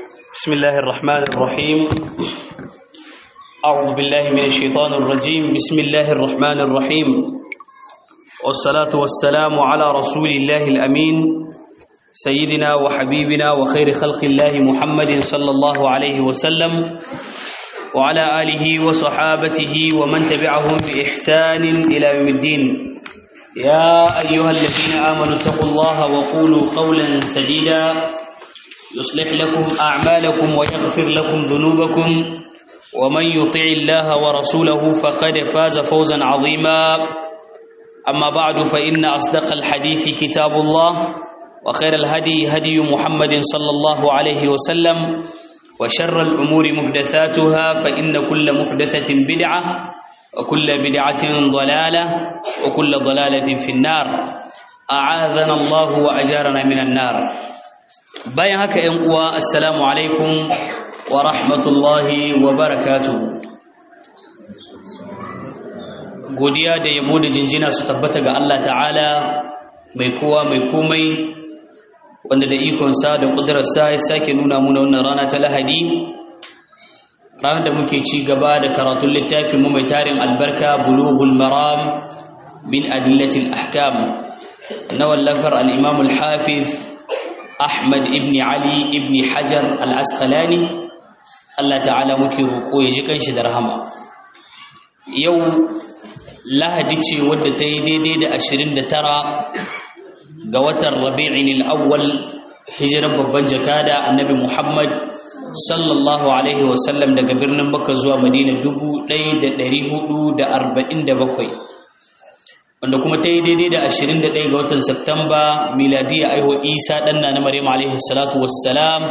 بسم الله الرحمن الرحيم أعوذ بالله من الشيطان الرجيم بسم الله الرحمن الرحيم والصلاة والسلام على رسول الله الأمين سيدنا وحبيبنا وخير خلق الله محمد صلى الله عليه وسلم وعلى آله وصحابته ومن تبعهم بإحسان إلى يوم الدين يا أيها الذين آمنوا اتقوا الله وقولوا قولا سديدا يصلح لكم أعمالكم ويغفر لكم ذنوبكم ومن يطع الله ورسوله فقد فاز فوزا عظيما أما بعد فإن أصدق الحديث كتاب الله وخير الهدي هدي محمد صلى الله عليه وسلم وشر الأمور محدثاتها فإن كل محدثة بدعة وكل بدعة ضلالة وكل ضلالة في النار أعاذنا الله وأجارنا من النار bayan haka ‘yan uwa assalamu alaikum wa rahmatullahi wa barakatu godiya da yabo da jinjina su tabbata ga Allah ta'ala mai kowa mai komai wanda da ikonsa da ƙudurarsa ya sake nuna muna wannan rana ta lahadi ranar da muke ci gaba da karatun littafin mu mai tarin albarka bulughul maram min adillatil ahkam na wallafar al-imam al-hafiz Ahmad ibn Ali ibn Hajar al-Asqalani Allah ta'ala muke roƙo ya ji kanshi da rahama yau lahadi ce wadda ta yi daidai da 29 ga watan Rabi'in al-Awwal hijirar babban jakada Annabi Muhammad sallallahu alaihi wasallam daga birnin Makka zuwa Madina 1447 wanda kuma ta yi daidai da 21 ga watan Septamba miladiya aiho Isa ɗan na Maryam alaihi salatu wassalam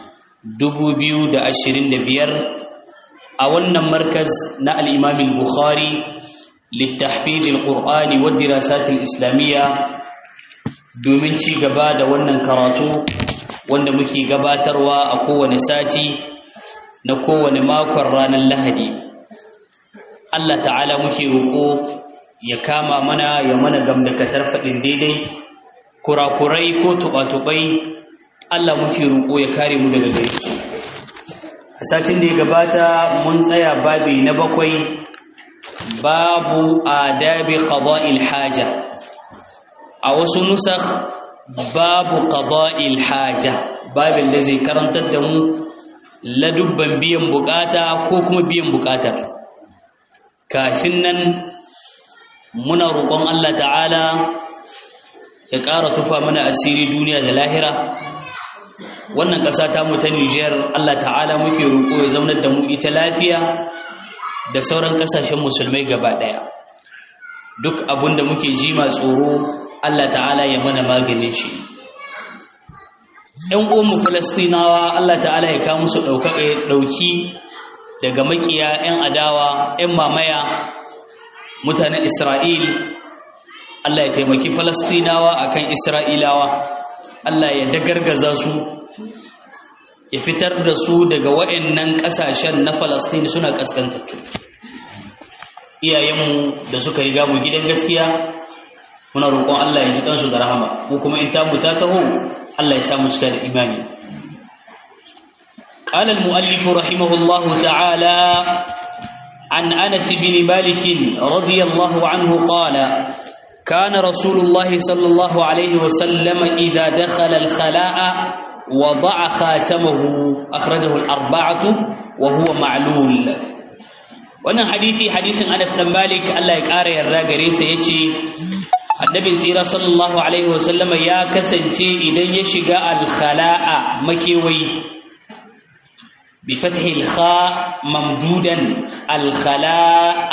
2025 a wannan markaz na al-Imam al-Bukhari littahfiz al-Qur'ani wa dirasat al-Islamiyya domin ci gaba da wannan karatu wanda muke gabatarwa a kowane sati na kowane makon ranar Lahadi Allah ta'ala muke roƙo ya kama mana ya mana gamdakatar faɗin daidai kurakurai ko tuɓa-tuɓai Allah muke roƙo ya kare mu daga gare su a satin da ya gabata mun tsaya babi na bakwai babu adabi qada'il haja a wasu nusakh babu qada'il haja babin da zai karantar da mu ladubban biyan bukata ko kuma biyan bukatar kafin nan muna roƙon Allah ta'ala ya ƙara tufa mana asiri duniya da lahira wannan ƙasa ta mu ta Nijar Allah ta'ala muke roƙo ya zaunar da mu ita lafiya da sauran ƙasashen musulmai gaba ɗaya duk abin da muke ji ma tsoro Allah ta'ala ya mana maganin shi ‘yan uwanmu Falastinawa Allah ta'ala ya kawo musu ɗauki daga makiya ‘yan adawa ‘yan mamaya mutanen Isra'il Allah ya taimaki Falastinawa akan Isra'ilawa Allah ya dagargaza su ya fitar da su daga wa'annan ƙasashen na Falastin suna kaskantattu iyayenmu da suka yi gamu gidan gaskiya muna roƙon Allah ya ji kansu da rahama mu kuma in tamu ta taho Allah ya samu cika da imani قال المؤلف رحمه الله تعالى عن أنس بن مالك رضي الله عنه قال كان رسول الله صلى الله عليه وسلم إذا دخل الخلاء وضع خاتمه أخرجه الأربعة وهو معلول wannan hadisi hadisin Anas dan Malik Allah ya ƙara yarda gare sa yace Annabi tsira sallallahu alaihi wasallam ya kasance idan ya shiga al-khala'a makewayi بفتح الخاء ممدودا الخلاء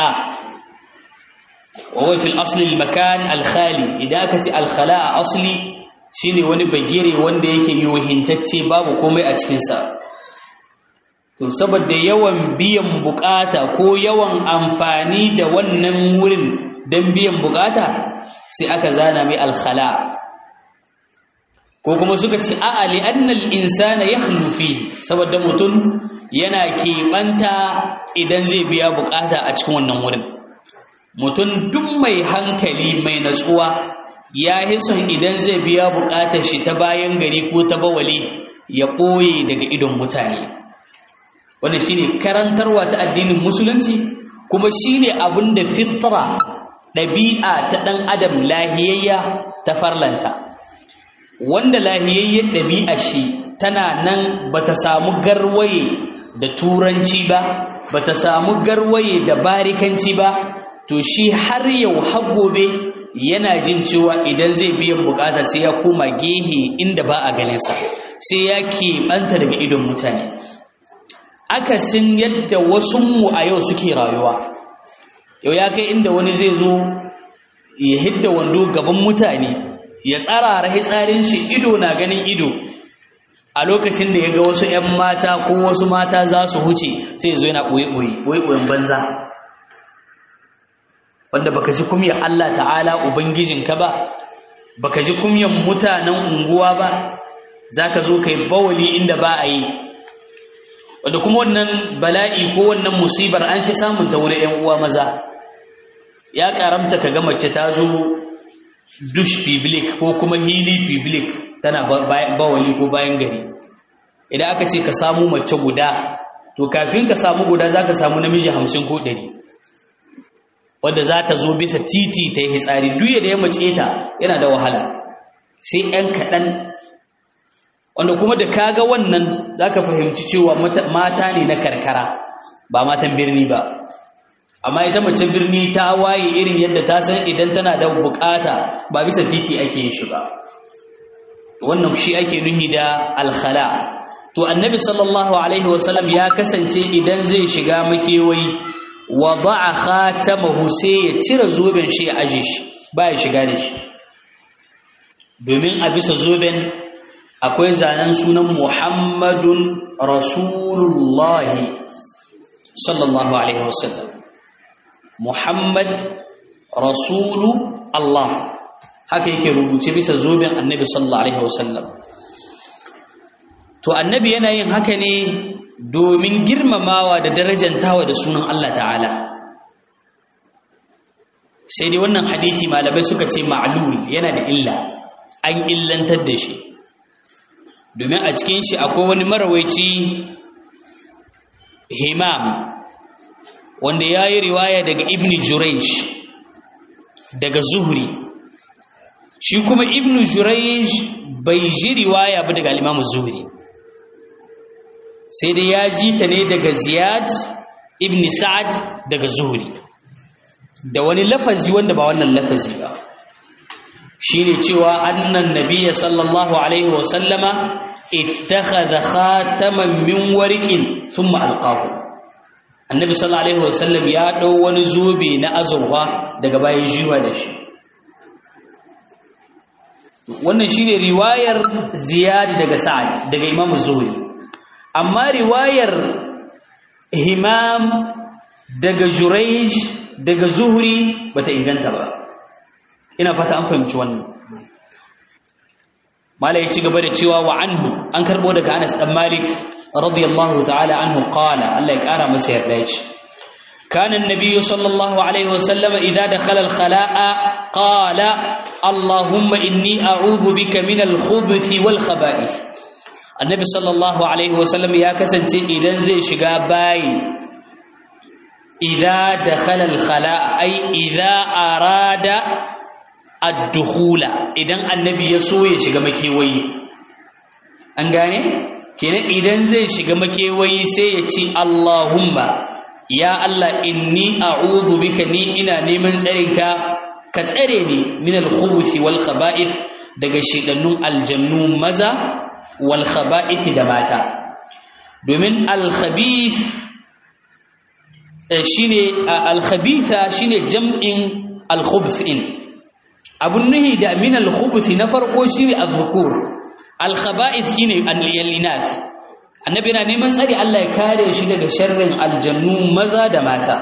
وهو في الأصل المكان الخالي إذا أكت الخلاء أصلي shine wani bagire wanda yake yohintacce babu komai a cikinsa to saboda yawan biyan bukata ko yawan amfani da wannan wurin don biyan bukata sai aka zana mai alkhala ko kuma suka ce a'a li annal insana yakhlu fihi saboda mutum yana keɓanta idan zai biya bukata a cikin wannan wurin mutum duk mai hankali mai natsuwa ya son idan zai biya bukatar shi ta bayan gari ko ta bawali ya ɓoye daga idon mutane wannan shine karantarwa ta addinin musulunci kuma shine abin da fitra ɗabi'a ta ɗan adam lahiyayya ta farlanta wanda lahiyayyar ɗabi'a shi tana nan bata samu garwaye da turanci ba bata samu garwaye da barikanci ba to shi har yau har gobe yana jin cewa idan zai biyan bukata sai ya koma gehe inda ba a ganinsa sai ya keɓanta daga idon mutane akasin yadda wasunmu a yau suke rayuwa yau ya kai inda wani zai zo ya hidda wando gaban mutane ya tsara tsarin shi ido na ganin ido a lokacin da ya ga wasu 'yan mata ko wasu mata za su huce sai zo yana ɓoye-ɓoye ɓoye-ɓoyen banza wanda baka ji kumyar Allah ta'ala ubangijinka ba baka ji kumyar mutanen unguwa ba zaka zo kai bawali inda ba a yi wanda kuma wannan bala'i ko wannan musibar an fi samun ta wurin 'yan uwa maza ya karamta ka ga mace ta zo dush public ko kuma hili public tana bawali ko bayan gari idan aka ce ka samu mace guda to kafin ka samu guda za ka samu namiji hamsin ko ɗari wadda za ta zo bisa titi ta yi hitsari duya da ya mace ta yana da wahala sai ‘yan kaɗan wanda kuma da kaga wannan za ka fahimci cewa mata ne na karkara ba matan birni ba amma ita mace birni ta waye irin yadda ta san idan tana da bukata ba bisa titi ake yin shi ba wannan shi ake nuhi da alkhala to annabi sallallahu alaihi wasallam ya kasance idan zai shiga makewayi wada'a khatamahu sai ya cire zoben shi ya aje shi ba ya shiga da shi domin a bisa zoben akwai zanen sunan muhammadun rasulullahi sallallahu alaihi wasallam Muhammad Rasulu Allah haka yake rubuce bisa zoben annabi sallallahu alaihi wasallam to annabi yana yin haka ne domin girmamawa da darajantawa da sunan Allah ta'ala sai dai wannan hadisi malamai suka ce ma'lul yana da illa an illantar da shi domin a cikin shi akwai wani marawaici himam wanda ya yi riwaya daga ibn juraish daga zuhri shi kuma ibn juraish bai ji riwaya ba daga alimamu zuhri sai dai ya ji ta ne daga ziyad ibn sa'ad daga zuhri da wani lafazi wanda ba wannan lafazi ba shi ne cewa annan nabiya sallallahu alaihi wasallama ittakhadha khataman min warqin thumma alqahu annabi sallallahu alaihi wasallam ya dau wani zobe na azurfa daga bayan jiwa da shi wannan shine riwayar ziyad daga sa'ad daga imam zuhri amma riwayar himam daga jurayj daga zuhri bata inganta ba ina fata an fahimci wannan malai ci gaba da cewa wa anhu an karbo daga Anas dan Malik رضي الله تعالى عنه قال الله يقرا مسير ليش كان النبي صلى الله عليه وسلم إذا دخل الخلاء قال اللهم إني أعوذ بك من الخبث والخبائث النبي صلى الله عليه وسلم يا كسنتي إذا زي شقاباي إذا دخل الخلاء أي إذا أراد الدخول إذا النبي يسوي شقامكي وي أنقاني kenan idan zai shiga makewayi sai ya ce Allahumma ya Allah inni a'udhu bika ni ina neman tsarinka ka tsare ni min al-khubuthi wal khaba'ith daga shedannun aljannu maza wal khaba'ith da mata domin al-khabith shine al-khabitha shine jam'in al-khubthin abun nuhi da min al-khubuthi na farko shine az-zukur al-khaba'ith shine al-inath annabi yana neman tsari Allah ya kare shi daga sharrin aljannu maza da mata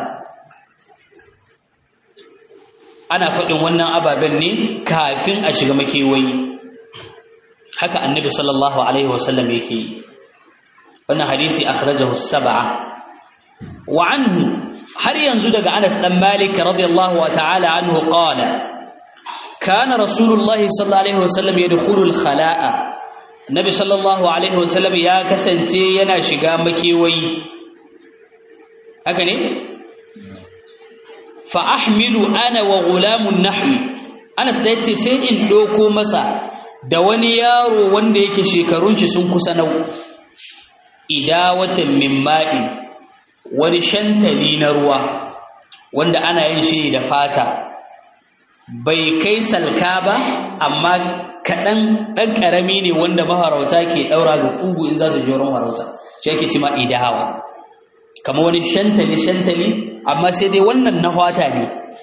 ana faɗin wannan ababen ne kafin a shiga makewayi haka annabi sallallahu alaihi wasallam yake yi wannan hadisi akhrajahu sab'a wa anhu har yanzu daga Anas dan Malik radiyallahu ta'ala anhu qala kana rasulullahi sallallahu alaihi wasallam yadkhulu al-khala'a Nabi sallallahu alaihi wasallam ya kasance yana shiga makewayi haka ne fa ahmilu ana wa gulamun nahwi Anas da yace sai in doko masa da wani yaro wanda yake shekarun shi sun kusa nau idawatan min ma'in wani shantali na ruwa wanda ana yin shi da fata bai kai salka ba amma kaɗan ɗan ƙarami ne wanda maharauta ke ɗaura ga ƙugu in za su je wurin harauta shi ake cima idawa kamar wani shantali shantali amma sai dai wannan na hwata ne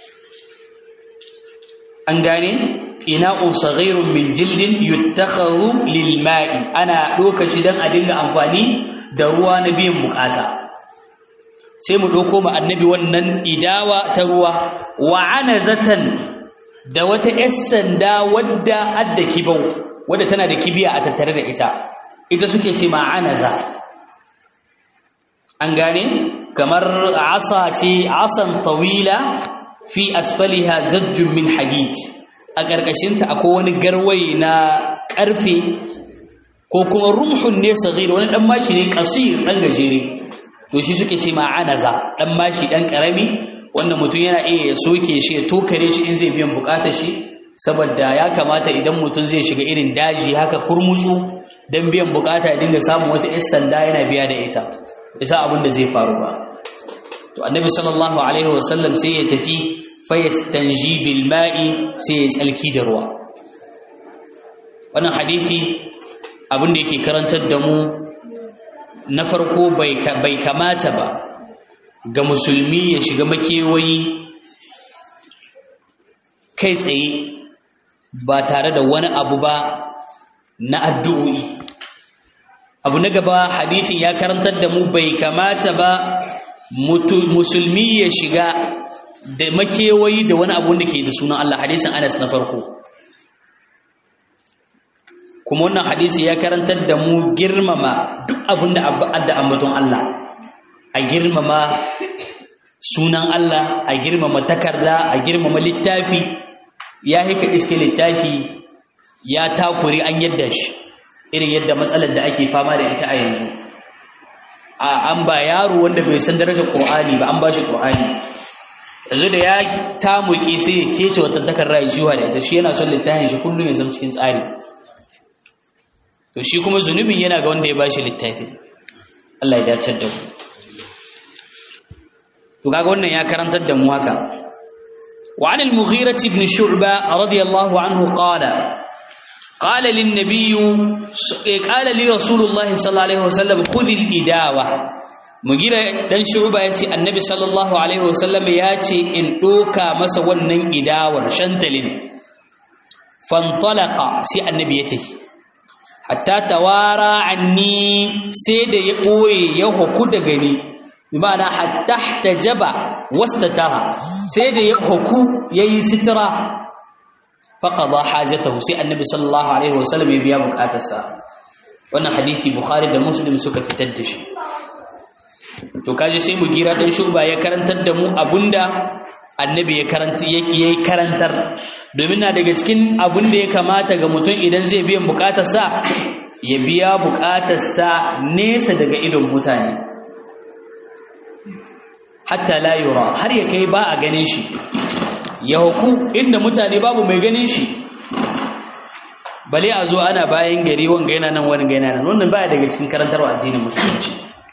an gane ina'un saghirun min jildin yuttakhadhu lil ma'i ana doka shi dan a dinga amfani da ruwa na biyan bukata sai mu doko mu annabi wannan idawa ta ruwa wa anazatan da wata yar sanda wadda adda kibau wadda tana da kibiya a tattare da ita ita suke ce ma anaza an gane kamar asa ce asan tawila fi asfaliha zajjun min hadid a ƙarƙashinta akwai wani garwaye na ƙarfe ko kuma rumhun ne sagir wani ɗan mashi ne ƙasir ɗan gajere to shi suke ce ma'anaza ɗan mashi ɗan ƙarami wanda mutum yana iya ya soke shi ya tokare shi in zai biyan buƙatar shi saboda ya kamata idan mutum zai shiga irin daji haka kurmutsu don biyan buƙata ya dinga samun wata 'yan sanda yana biya da ita isa abin da zai faru ba to annabi sallallahu alaihi wasallam sai ya tafi fayastanji bil ma'i sai ya tsalki da ruwa wannan hadisi abin da yake karantar da mu na farko bai bai kamata ba ga musulmi ya shiga makewayi kai tsaye ba tare da wani abu ba na addu'o'i abu na gaba hadisin ya karantar da mu bai kamata ba musulmi ya shiga da makewayi da wani abu da ke da sunan Allah hadisin Anas na farko kuma wannan hadisi ya karantar da mu girmama duk abin da adda ambaton Allah a girmama sunan Allah a girmama takarda a girmama littafi ya hika iske littafi ya takure an yadda shi irin yadda matsalar da ake fama da ita a yanzu a an ba yaro wanda bai san darajar Qur'ani ba an ba shi Qur'ani yanzu da ya tamuki sai ya kece wata takarra ya shiwa da ita shi yana son littafin shi kullum ya zama cikin tsari to shi kuma zunubin yana ga wanda ya bashi littafi Allah ya dace da mu to kaga wannan ya karantar da mu haka wa an al-mughirah ibn shu'ba radiyallahu anhu qala qala lin nabiy qala li rasulullah sallallahu alaihi wasallam khudh al-idawa mugira dan shu'ba yace annabi sallallahu alaihi wasallam yace in doka masa wannan idawar shantalin fantalaqa sai annabi ya tafi hatta tawara anni sai da ya boye ya hoku da gani bi ma'ana hatta tajaba wastatara sai da ya hoku yayi sitira faqada hajatahu sai annabi sallallahu alaihi wasallam ya biya bukatarsa wannan hadisi bukhari da muslim suka fitar da shi to kaje sai mu gira dan shuba ya karantar da mu abunda annabi ya karanta yayi karantar domin na daga cikin abun da ya kamata ga mutum idan zai biyan bukatarsa ya biya bukatarsa nesa daga idon mutane hatta la yura har ya kai ba a ganin shi ya huku inda mutane babu mai ganin shi bale a zo ana bayan gari wanga yana nan wani yana nan wannan baya daga cikin karantarwa addinin musulunci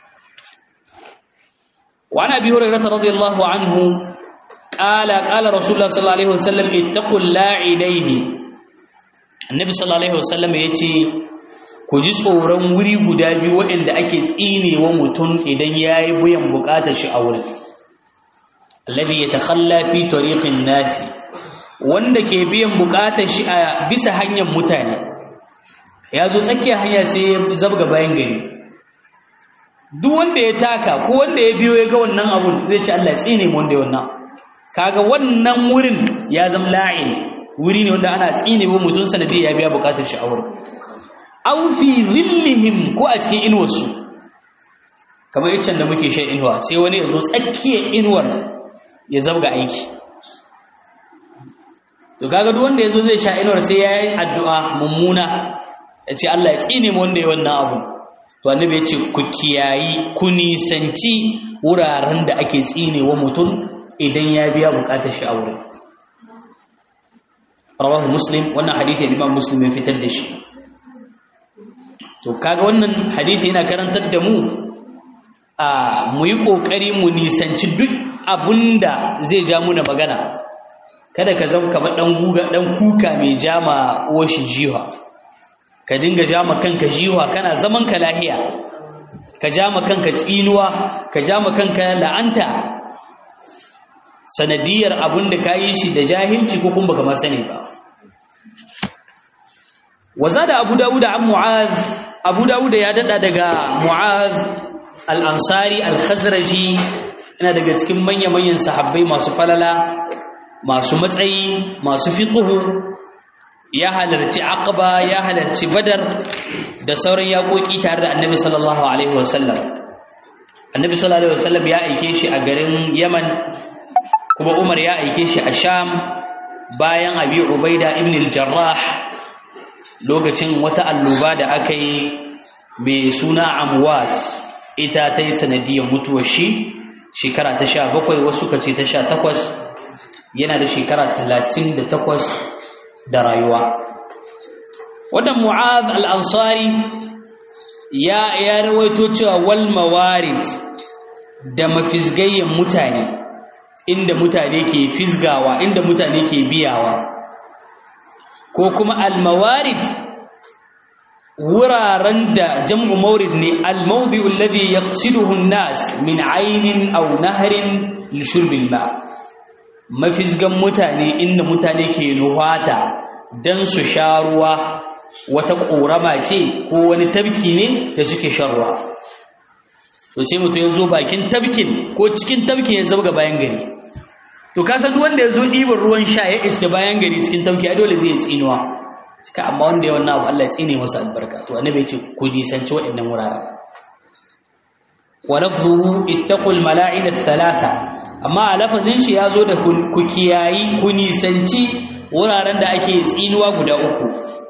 وعن ابي هريره رضي الله عنه قال قال رسول الله صلى الله عليه وسلم اتقوا اللاعنين النبي صلى الله عليه وسلم yace ku ji tsoron wuri guda biyu waɗanda ake tsinewa mutum idan yayi buyan bukatar shi a wurin alladhi yatakhalla fi tariqin nasi wanda ke biyan bukatar shi a bisa hanyar mutane ya zo tsakiyar hanya sai ya zabga bayan gari duk wanda ya taka ko wanda ya biyo ya ga wannan abun zai ce Allah ya tsine mu wanda ya wannan kaga wannan wurin ya zama la'in wuri ne wanda ana tsine wa mutum sanadi ya biya bukatar shi a wurin aw fi zillihim ko a cikin inuwarsu kamar iccen da muke shan inuwa sai wani ya zo tsakiyar inuwar ya zabga aiki to kaga duk wanda ya zo zai sha inuwar sai ya yi addu'a mummuna ya ce Allah ya tsine mu wanda ya wannan abu to annabi ya ce ku kiyayi ku nisanci wuraren da ake tsine wa mutum idan ya biya bukatar shi a wurin rawahu muslim wannan hadisi imam muslim ya fitar da shi to kaga wannan hadisi yana karantar da mu a mu yi kokari mu nisanci duk abunda zai ja muna magana kada ka zama kamar dan guga dan kuka mai jama uwashi jiwa ka dinga jama kanka jiwa kana zaman ka lahiya ka jama kanka tsinuwa ka jama kanka la'anta sanadiyar abinda ka yi shi da jahilci ko kuma baka ma sani ba wazada abu dawud an mu'az abu dawud ya dada daga mu'az al-ansari al-khazraji yana daga cikin manya-manyan sahabbai masu falala masu matsayi masu fiqhu ya halarci aqaba ya halarci badar da sauran yaƙoƙi tare da annabi sallallahu alaihi wasallam annabi sallallahu alaihi wasallam ya aike shi a garin yaman kuma umar ya aike shi a sham bayan abi ubaida ibn al-jarrah lokacin wata alluba da aka yi mai suna amwas ita ta yi sanadiyar mutuwar shi shekara ta sha bakwai wasu ka ce ta sha takwas yana da shekara talatin da takwas da rayuwa wannan mu'ad al'ansari ya ya rawaito cewa wal mawarid da mafizgayyen mutane inda mutane ke fizgawa inda mutane ke biyawa ko kuma al mawarid wuraren da jam'u maurid ne al mawdi'u alladhi yaqsiduhu an-nas min 'aynin aw nahrin li shurbil ma' mafizgan mutane inda mutane ke nuhata don su sha ruwa wata ƙorama ce ko wani tabki ne da suke shan ruwa to sai mutum ya zo bakin tabkin ko cikin tabkin ya zabga bayan gari to ka san wanda ya zo ɗiban ruwan sha ya iske bayan gari cikin tabki a dole zai tsinuwa cika amma wanda ya wannan abu Allah ya tsine masa albarka to annabi ya ce ku nisanci waɗannan wuraren wa lafzuhu ittaqul mala'ina thalatha amma a lafazin shi ya zo da ku kiyayi ku nisanci wuraren da ake tsinuwa guda uku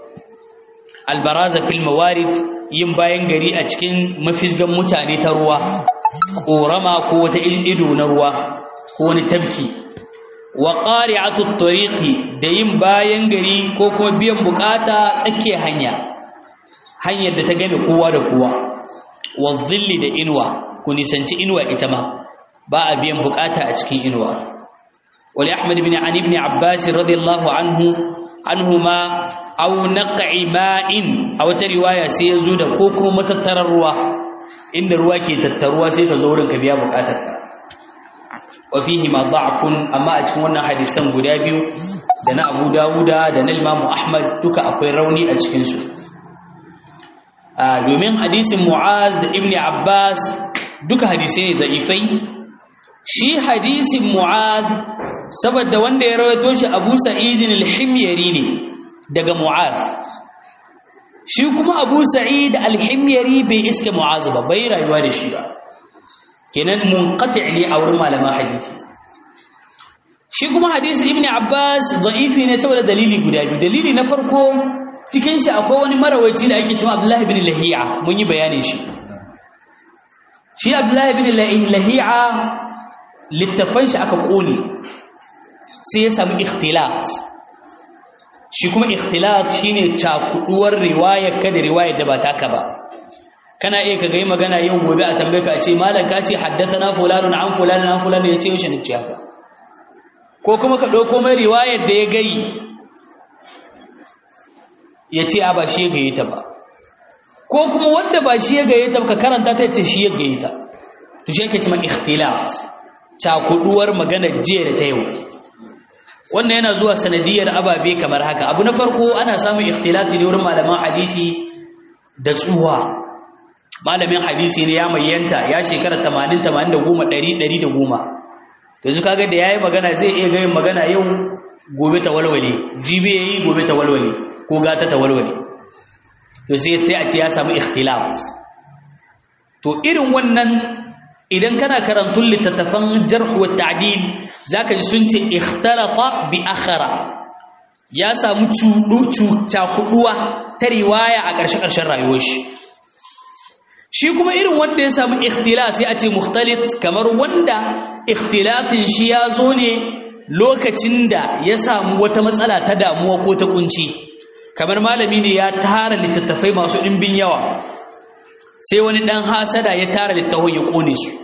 albaraza fil mawarid yin bayan gari a cikin mafizgan mutane ta ruwa ƙorama ko wata ido na ruwa ko wani tabki wa qari'atu tariqi da yin bayan gari ko kuma biyan bukata tsakiyar hanya hanyar da ta game kowa da kowa wa zilli da inuwa ku nisanci inuwa ita ma ba a biyan bukata a cikin inuwa wali ahmad ibn ali ibn abbas radiyallahu anhu anhuma aw naq'i ma'in a wata riwaya sai yazo da ko kuma matattarar ruwa inda ruwa ke tattaruwa sai ka zo wurin ka biya bukatarka wa fihi ma da'fun amma a cikin wannan hadisan guda biyu da na Abu Dawuda da na Imam Ahmad duka akwai rauni a cikin su domin hadisin Mu'az da Ibn Abbas duka hadisai ne da'ifai shi hadisin mu'ad saboda wanda ya rawaito shi abu sa'idin al-himyari ne daga mu'ad shi kuma abu sa'id al-himyari bai iske mu'az ba bai rayuwa da shi ba kenan munqati' ne a wurin malaman hadisi shi kuma hadisi ibn abbas da'ifi ne saboda dalili guda biyu dalili na farko cikin shi akwai wani marawaci da ake cewa abdullahi ibn lahiya mun yi bayanin shi shi abdullahi ibn lahiya littafan shi aka kone sai ya samu ikhtilat shi kuma ikhtilat shine cakuduwar riwayar ka da riwayar da ba taka ba kana iya ka gai magana yau gobe a tambaye ka a ce malam ka ce haddathana fulanun an fulanun an fulanun ya ce yaushe ne ce haka ko kuma ka ɗauko mai riwayar da ya gai ya ce a ba shi ya gaye ta ba ko kuma wanda ba shi ya gaye ta ba ka karanta ta ce shi ya gaye ta to shi yake cewa ikhtilat cakuduwar magana jiya da ta yau wannan yana zuwa sanadiyar ababe kamar haka abu na farko ana samun ikhtilati ne wurin malaman hadisi da tsuwa malamin hadisi ne ya mayyanta ya shekara 80 80 100 100 yanzu kaga da yayi magana zai iya gayin magana yau gobe ta walwale jibi yayi gobe ta walwale ko gata ta walwale to sai sai a ce ya samu ikhtilaf to irin wannan idan kana karantun littattafan jarh wa ta'dil zaka ji sun ce ikhtalata bi akhara ya samu cakuduwa ta riwaya a ƙarshe-ƙarshen rayuwar shi shi kuma irin wanda ya samu ikhtilat sai a ce mukhtalit kamar wanda ikhtilatin shi ya zo ne lokacin da ya samu wata matsala ta damuwa ko ta kunci kamar malami ne ya tara littattafai masu ɗimbin yawa sai wani ɗan hasada ya tara littafin ya ƙone su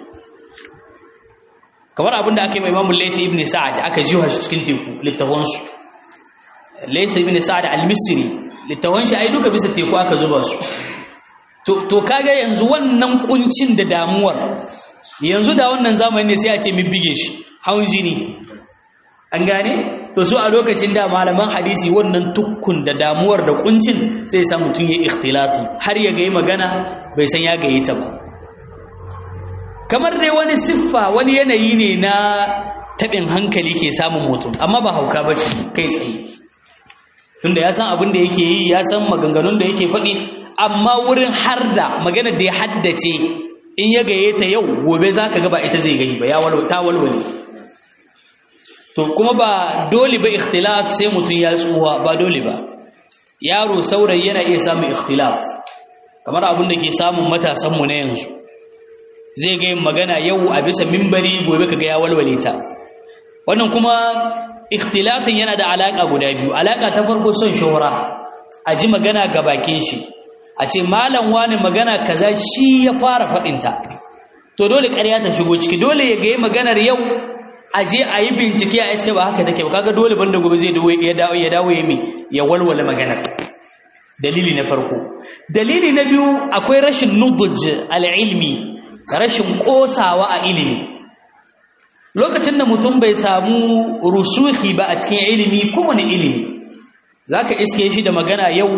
kamar abin da aka yi mai imamun laifin ibn sa'ad aka jiwa shi cikin teku littafansu laifin ibn sa'ad al-misri littafan shi ai duka bisa teku aka zuba su to kaga yanzu wannan kuncin da damuwar yanzu da wannan zamani ne sai a ce min bige shi hawan jini an gane to su a lokacin da malaman hadisi wannan tukkun da damuwar da kuncin sai sa mutum ya ikhtilati har ya gayi magana bai san ya gayi ta ba kamar dai wani siffa wani yanayi ne na taɓin hankali ke samun mutum amma ba hauka ba ce kai tsaye tunda ya san abin da yake yi ya san maganganun da yake faɗi amma wurin har da maganar da ya haddace in ya gaye ta yau gobe za ka gaba ita zai gani ba ya ta walwale to kuma ba dole ba ikhtilat sai mutum ya tsuwa ba dole ba yaro saurayi yana iya samun ikhtilat kamar abin da ke samun matasanmu na yanzu zai ga yin magana yau a bisa mimbari gobe ka ga ya walwale ta wannan kuma ikhtilatin yana da alaka guda biyu alaka ta farko son shuhura a ji magana ga bakin shi a ce malam wani magana kaza shi ya fara faɗinta to dole ƙarya ta shigo ciki dole ya ga maganar yau a je a yi bincike a iske ba haka take ba kaga dole banda gobe zai ya dawo ya dawo ya mi ya walwala maganar dalili na farko dalili na biyu akwai rashin nuduj al-ilmi rashin kosawa a ilimi lokacin da mutum bai samu rusuhi ba a cikin ilimi kowane ilimi zaka iske shi da magana yau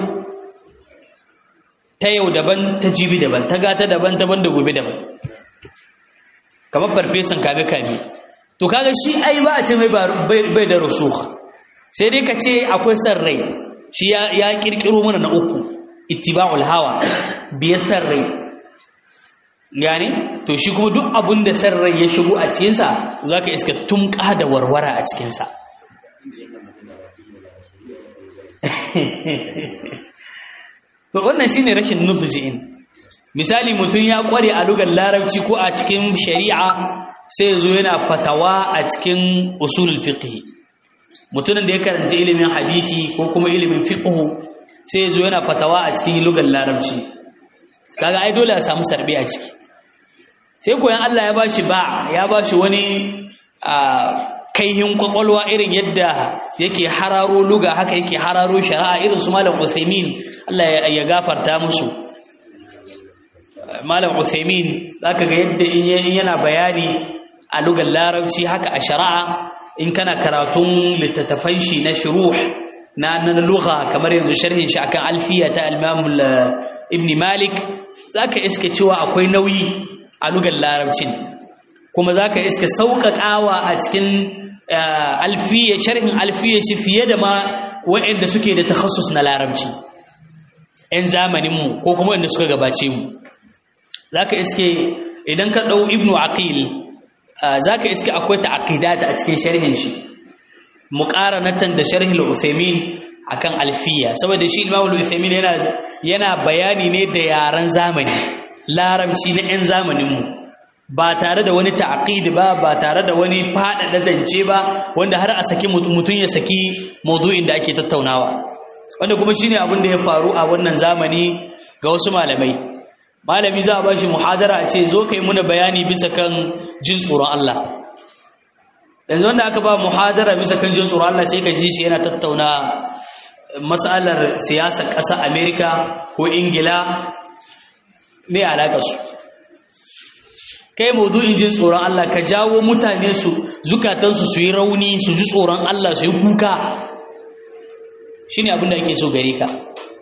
ta yau daban ta jibi daban ta gata daban ta banda gobe daban kamar farfesan kame kame to kaga shi ai ba a ce mai bai da rusukh sai dai ka ce akwai san rai shi ya kirkiro mana na uku ittiba'ul hawa biyar san rai gane to shi kuma duk abin da san rai ya shigo a cikinsa za ka iska tumka da warwara a cikinsa to wannan shine rashin nudji'in misali mutum ya kware a lugar larabci ko a cikin shari'a sai ya zo yana fatawa a cikin usulul fiqh mutumin da ya karanci ilimin hadisi ko kuma ilimin fiqh sai ya zo yana fatawa a cikin lugar larabci kaga ai dole a samu sarbi a ciki sai koyan Allah ya bashi ba ya bashi wani kaihin kwakwalwa irin yadda yake hararo luga haka yake hararo shari'a irin su malam Usaimin Allah ya gafarta musu malam Usaimin zaka ga yadda in yana bayani a lugar larabci haka a shari'a in kana karatun littattafan shi na shuruh na na lugha kamar yanzu sharhin shi akan alfiya ta al-Imam Ibn Malik zaka iske cewa akwai nauyi a lugar larabcin kuma zaka iske sauƙaƙawa a cikin alfiya sharhin alfiya shi fiye da ma waɗanda suke da takhassus na larabci ‘yan zamaninmu ko kuma waɗanda suka gabace mu za ka iske idan ka ɗau ibnu aqil za ka iske akwai ta'aqidata a cikin sharhin shi muqaranatan da sharhin al-usaymin akan alfiya saboda shi imam al-usaymin yana yana bayani ne da yaran zamani larabci na 'yan zamaninmu ba tare da wani ta'aqid ba ba tare da wani faɗaɗa zance ba wanda har a saki mutum ya saki maudu'in da ake tattaunawa wanda kuma shine abin da ya faru a wannan zamani ga wasu malamai malami za a bashi muhadara a ce zo kai muna bayani bisa kan jin tsoron Allah yanzu wanda aka ba muhadara bisa kan jin tsoron Allah sai ka ji shi yana tattauna matsalar siyasar ƙasar Amerika ko Ingila me alaƙa su kai maudu'in jin tsoron Allah ka jawo mutane su zukatansu su yi rauni su ji tsoron Allah su yi kuka shine abin da ake so gare ka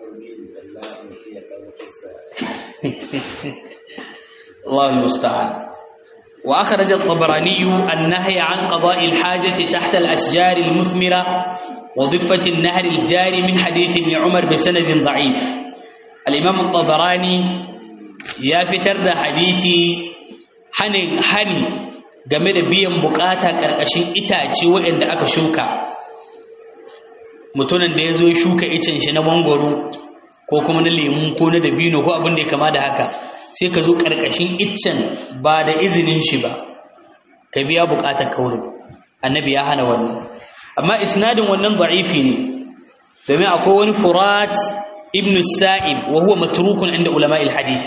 الله المستعان وأخرج الطبراني النهي عن قضاء الحاجة تحت الأشجار المثمرة وضفة النهر الجاري من حديث ابن عمر بسند ضعيف الإمام الطبراني يا فتر حديثي حني حني game da biyan bukata ƙarƙashin itace waɗanda aka shuka mutumin da ya zo shuka icen shi na mangwaro ko kuma na lemu ko na dabino ko abin da ya kama da haka sai ka zo ƙarƙashin iccen ba da izinin shi ba ka biya buƙatar kaurin annabi ya hana wannan amma isnadin wannan da'ifi ne domin akwai wani furat ibn sa'ib wa huwa matrukun inda ulama'il hadith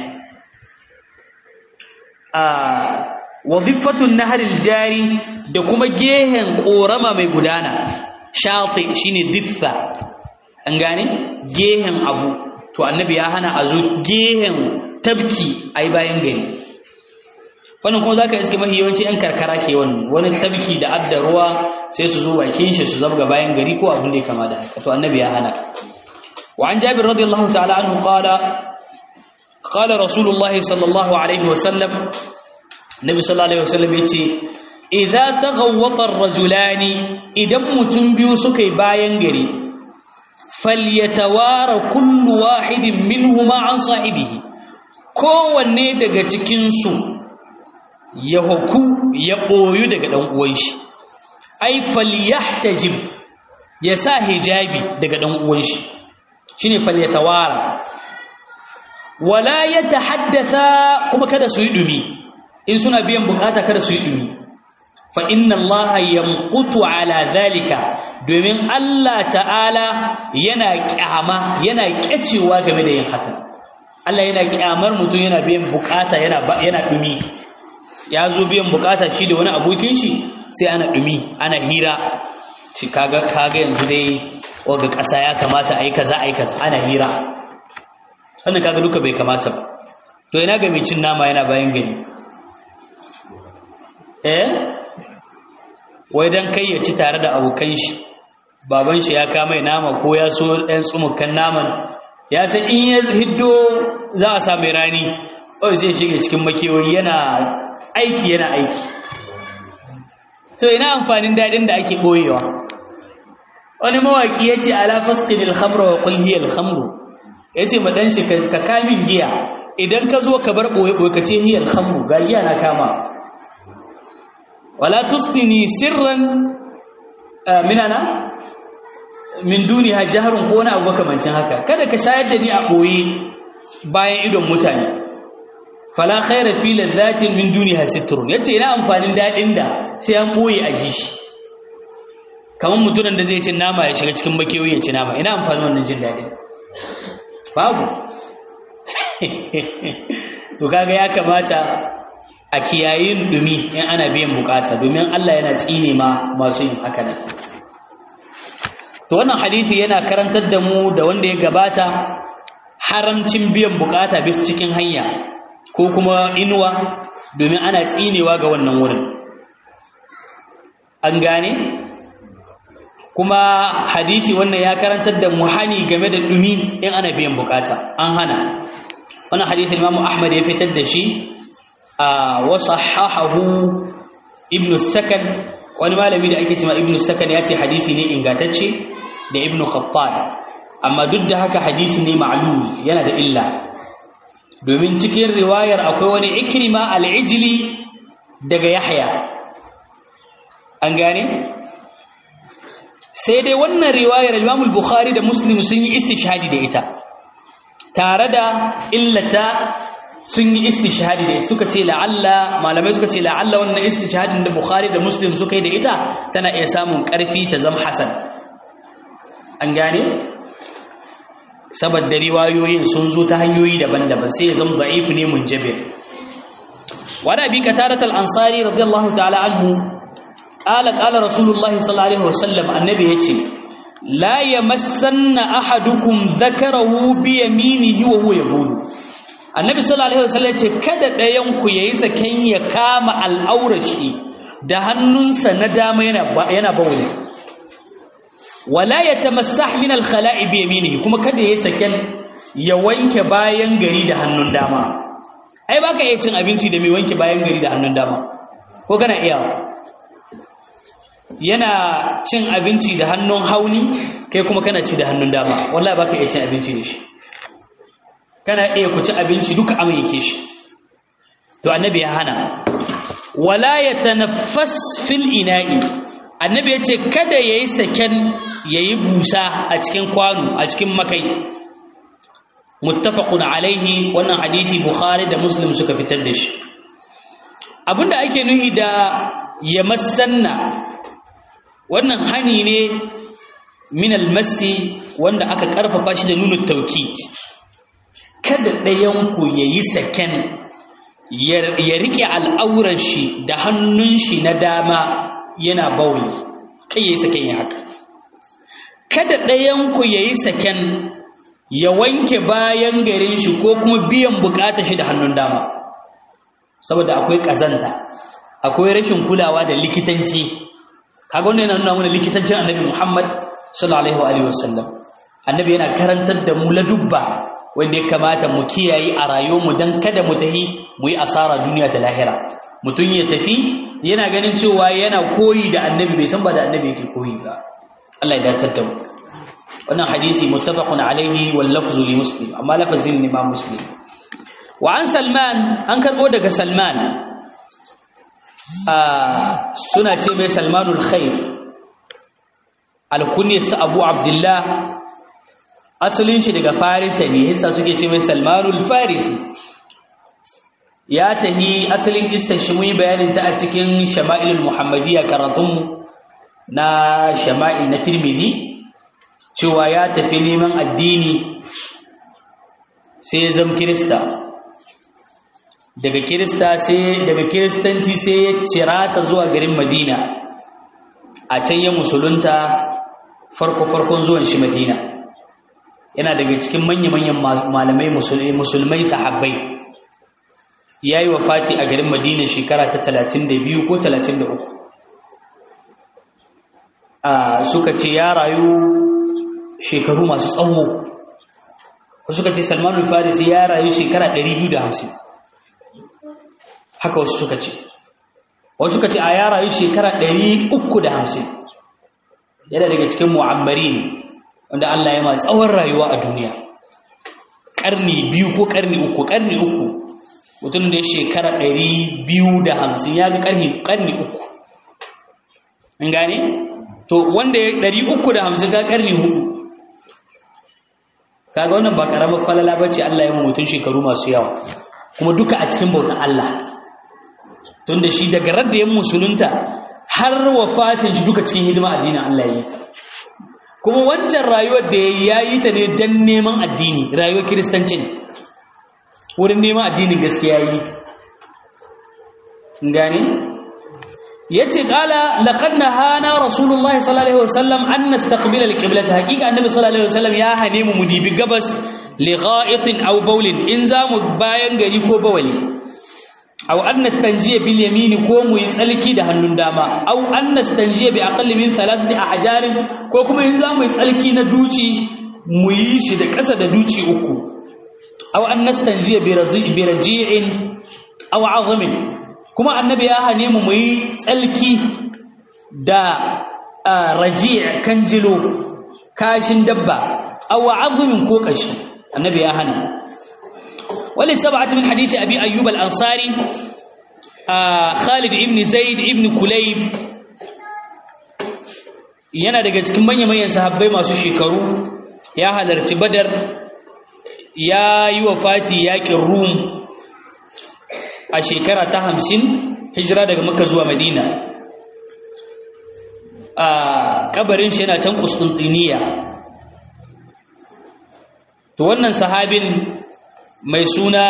a wazifatun naharil jari da kuma gehen korama mai gudana shati shine diffa an gane gehen abu to annabi ya hana a zo gehen tabki ai bayan gari wannan kuma zaka iske mafi yawanci yan karkara ke wannan wani tabki da adda ruwa sai su zo bakin shi su zabga bayan gari ko abin da ya kama da haka to annabi ya hana wa an jabir radiyallahu ta'ala anhu qala qala rasulullahi sallallahu alaihi wasallam nabi sallallahu alaihi wasallam yace idza taghawwata ar-rajulani idan mutum biyu suka yi bayan gari falyatawara kullu wahidin minhuma an sahibihi kowanne daga cikin su ya huku ya boyu daga dan uwan shi ai falyahtajib ya sa hijabi daga dan uwan shi shine falyatawara wala yatahaddatha kuma kada su yi dumi in suna biyan bukata kada su yi dumi fa inna allaha yamqutu ala dhalika domin Allah ta'ala yana kyama yana kyacewa game da yin haka Allah yana kyamar mutum yana biyan bukata yana yana dumi ya zo biyan bukata shi da wani abokin shi sai ana dumi ana hira shi kaga kaga yanzu dai waga kasa ya kamata ayi kaza ayi kaza ana hira wannan kaga duka bai kamata ba to ina ga mai cin nama yana bayan gani eh wai dan kai ya ci tare da abokan shi baban shi ya kama nama ko ya so ɗan tsumukan naman ya san in ya hiddo za a sa mai rani kawai sai shige cikin makewayi yana aiki yana aiki to ina amfanin daɗin da ake ɓoyewa wani mawaƙi ya ce ala fasqinil khamra wa qul hiya al khamru ya ce ma ɗan shi ka kamin giya idan ka zo ka bar ɓoye-ɓoye ka ce hiya al khamru ga giya na kama wala tusdini sirran minana min duniya jaharun ko wani abu makamancin haka kada ka shayar da ni a ɓoye bayan idon mutane fala khaira fi ladhatin min duniya sitrun yace ina amfanin dadin da sai an ɓoye a ji shi kamar mutumin da zai ci nama ya shiga cikin makewayi ya ci nama ina amfanin wannan jin dadin babu to kaga ya kamata a kiyayin dumi in ana biyan bukata domin Allah yana tsine ma masu yin haka nan to wannan hadisi yana karantar da mu da wanda ya gabata haramcin biyan bukata bis cikin hanya ko kuma inuwa domin ana tsinewa ga wannan wurin an gane kuma hadisi wannan ya karantar da mu hani game da dumi in ana biyan bukata an hana wannan hadisi Imam Ahmad ya fitar da shi wasahahahu ibn sakan wani malami da ake cewa ibn sakan ya ce hadisi ne ingantacce da ibn khattab amma duk da haka hadisi ne ma'lul yana da illa domin cikin riwayar akwai wani ikrima al-ijli daga yahya an gane sai dai wannan riwayar imam al-bukhari da muslim sun yi istishhadi da ita tare da illata sun yi istishhadi da suka ce la'alla malamai suka ce la'alla wannan istishhadin da Bukhari da Muslim suka yi da ita tana iya samun ƙarfi ta zama hasan an gane saboda riwayoyin sun zo ta hanyoyi daban-daban sai ya zama da'if ne munjabir wa da bi katarat al-ansari radiyallahu ta'ala anhu qala qala rasulullahi sallallahu alaihi wasallam annabi yace la yamassanna ahadukum dhakarahu bi yaminihi wa huwa yaqulu annabi sallallahu alaihi wasallam ce kada ɗayan ku yayi saken ya kama al'aurashi da hannunsa na dama yana yana bawuli wala yatamassah min al-khala'i bi yaminihi kuma kada yayi saken ya wanke bayan gari da hannun dama ai baka iya cin abinci da mai wanke bayan gari da hannun dama ko kana iya yana cin abinci da hannun hauni kai kuma kana ci da hannun dama wallahi baka iya cin abinci da shi kana iya ku ci abinci duka amai yake shi to annabi ya hana wala yatanaffas fil ina'i annabi yace kada yayi saken yayi busa a cikin kwano a cikin makai muttafaqun alaihi wannan hadisi bukhari da muslim suka fitar da shi abinda ake nuhi da yamassanna wannan hani ne min almasi wanda aka karfafa shi da nunu taukid kada ɗayanku ya yi saken ya riƙe al'auran shi da hannun shi na dama yana bauli kai ya yi saken ya haka kada ɗayanku ya yi saken ya wanke bayan garin shi ko kuma biyan bukatar shi da hannun dama saboda akwai ƙazanta akwai rashin kulawa da likitanci kaga wannan yana nuna mana likitancin annabi Muhammad sallallahu alaihi wasallam annabi yana karantar da mu ladubba wanda ya kamata mu kiyaye a rayuwarmu dan kada mu tahi mu yi asara duniya da lahira mutum ya tafi yana ganin cewa yana koyi da annabi bai san ba da annabi yake koyi ba Allah ya dace da mu wannan hadisi muttafaqun alaihi wal lafzu li muslim amma lafazin ne ma muslim wa an salman an karbo daga salman suna ce mai salmanul khair alkunyarsa abu abdullah asalin shi daga farisa ne yasa suke ce mai salmanul farisi ya tahi asalin kistar shi mun yi bayanin ta a cikin shama'ilul muhammadiyya karatunmu na shama'il na tirmidhi cewa ya tafi neman addini sai zam kirista daga kirista sai daga kiristanci sai ya cira ta zuwa garin madina a can ya musulunta farko-farkon zuwan shi madina yana daga cikin manya-manyan malamai musulmai sahabbai ya yi Fati a garin madina shekara ta 32 ko 33 suka ce ya rayu shekaru masu tsawo suka ce salmanul farisi ya rayu shekara 250 haka wasu suka ce wasu suka ce a ya rayu shekara 350 yana daga cikin mu'ammari wanda Allah ya ma tsawon rayuwa a duniya ƙarni biyu ko ƙarni uku ƙarni uku mutum da ya shekara 250 ya ga ƙarni uku in gane? to wanda ya 350 ga ƙarni hudu kaga wannan ba ƙaramar falala ba ce Allah ya mutum shekaru masu yawa kuma duka a cikin bautan Allah tunda shi daga radda ya musulunta har wafatin shi duka cikin hidima addinin Allah ya yi ta kuma wancan rayuwar da ya yi ta ne don neman addini rayuwar kiristanci ne wurin neman addinin gaskiya yi ta gane ya ce ƙala laƙad na hana rasulullahi sallallahu alaihi wasallam an na staƙbila alƙiblata haƙiƙa annabi sallallahu alaihi wasallam ya hane mu mu dibi gabas li gha'itin aw bawlin in za mu bayan gari ko bawali aw an nastanjiya bil yamini ko mu yi tsalki da hannun dama aw an nastanjiya bi aqalli min thalathati ahjarin ko kuma in za mu yi tsalki na duci mu yi shi da ƙasa da duci uku aw an nastanjiya bi razi'i bi raji'in aw 'azmin kuma annabi ya hane mu mu yi tsalki da raji' kanjilo kashin dabba aw 'azmin ko kashi annabi ya hana ولسبعة من حديث أبي أيوب الأنصاري آه خالد ابن زيد ابن كليب yana daga cikin manya-manyan sahabbai masu shekaru ya halarci badar ya yi wa fati yaƙin rum a shekara ta hamsin hijira daga maka zuwa madina a ƙabarin shi yana can kustantiniya to wannan sahabin mai suna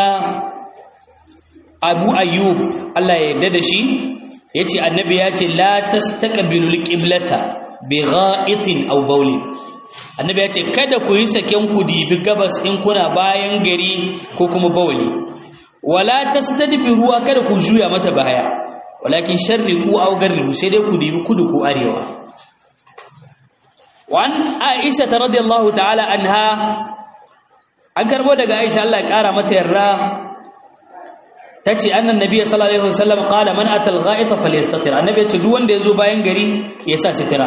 abu ayyub Allah ya yarda da shi ya ce annabi ya ce la tastaqbilul qiblata bi gha'itin aw bawlin annabi ya ce kada ku yi saken ku dibi gabas in kuna bayan gari ko kuma bawli wala tastadbiru kada ku juya mata baya walakin sharriqu aw garribu sai dai ku dibi kudu ko arewa wa an aisha radiyallahu ta'ala anha an karbo daga aisha Allah ya kara mata yarda tace annan nabiy sallallahu alaihi wasallam qala man atal gha'ita falyastatir annabi ya ce duk wanda yazo bayan gari ya sa sitira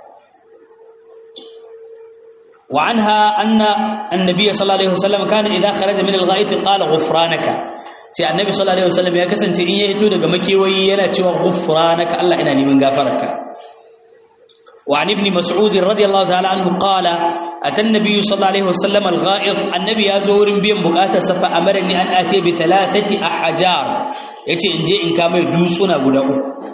wa anha anna annabiy sallallahu alaihi wasallam kana idha kharaja min al-gha'it qala ghufranaka ce annabi sallallahu alaihi wasallam ya kasance in ya hito daga makewayi yana cewa ghufranaka Allah ina neman gafararka وعن ابن مسعود رضي الله تعالى عنه قال أتى النبي صلى الله عليه وسلم الغائط النبي يزور بين بقاتا فأمرني أن آتي بثلاثة أحجار يتي إن جاء إن كام يدوسنا قدعو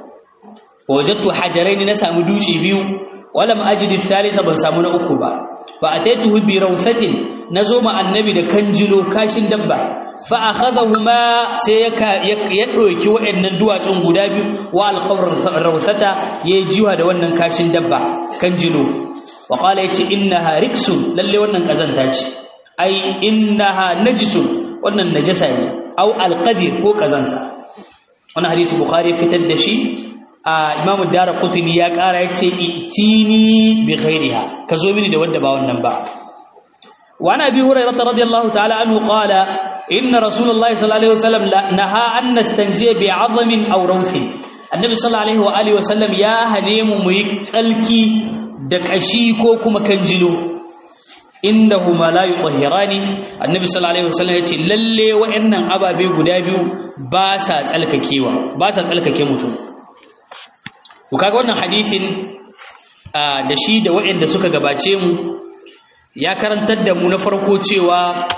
ووجدت حجرين نسا مدوشي بيو ولم أجد الثالثة بسامنا أكبا فأتيته بروثة نزوم النبي دا كنجلو كاشن دبا فأخذهما سيكا يدعوكي وإن ندوى سنقودا بيو والقور الروثة يجيوها دا ونن كاشن دبا كنجلو وقال يتي إنها ركس للي ونن كزنتاج أي إنها نجس ونن نجسة أو القذر هو كزنتا wannan hadisi bukhari fitar da shi a imam ad-darqutni ya kara yace itini bi ghairiha kazo mini da wanda ba wannan ba wa ana bi hurairah radiyallahu ta'ala anhu qala inna rasulullahi sallallahu alaihi wasallam naha an nastanjiya bi 'azmin aw rawsi annabi sallallahu alaihi wa alihi wasallam ya hane mu mu yi tsalki da kashi ko kuma kanjilo innahuma la yutahhirani annabi sallallahu alaihi wasallam yace lalle wa'annan ababe guda biyu ba sa tsalkakewa ba sa tsalkake mutum ku kaga wannan hadisin da shi da wa'anda suka gabace mu ya karantar da mu na farko cewa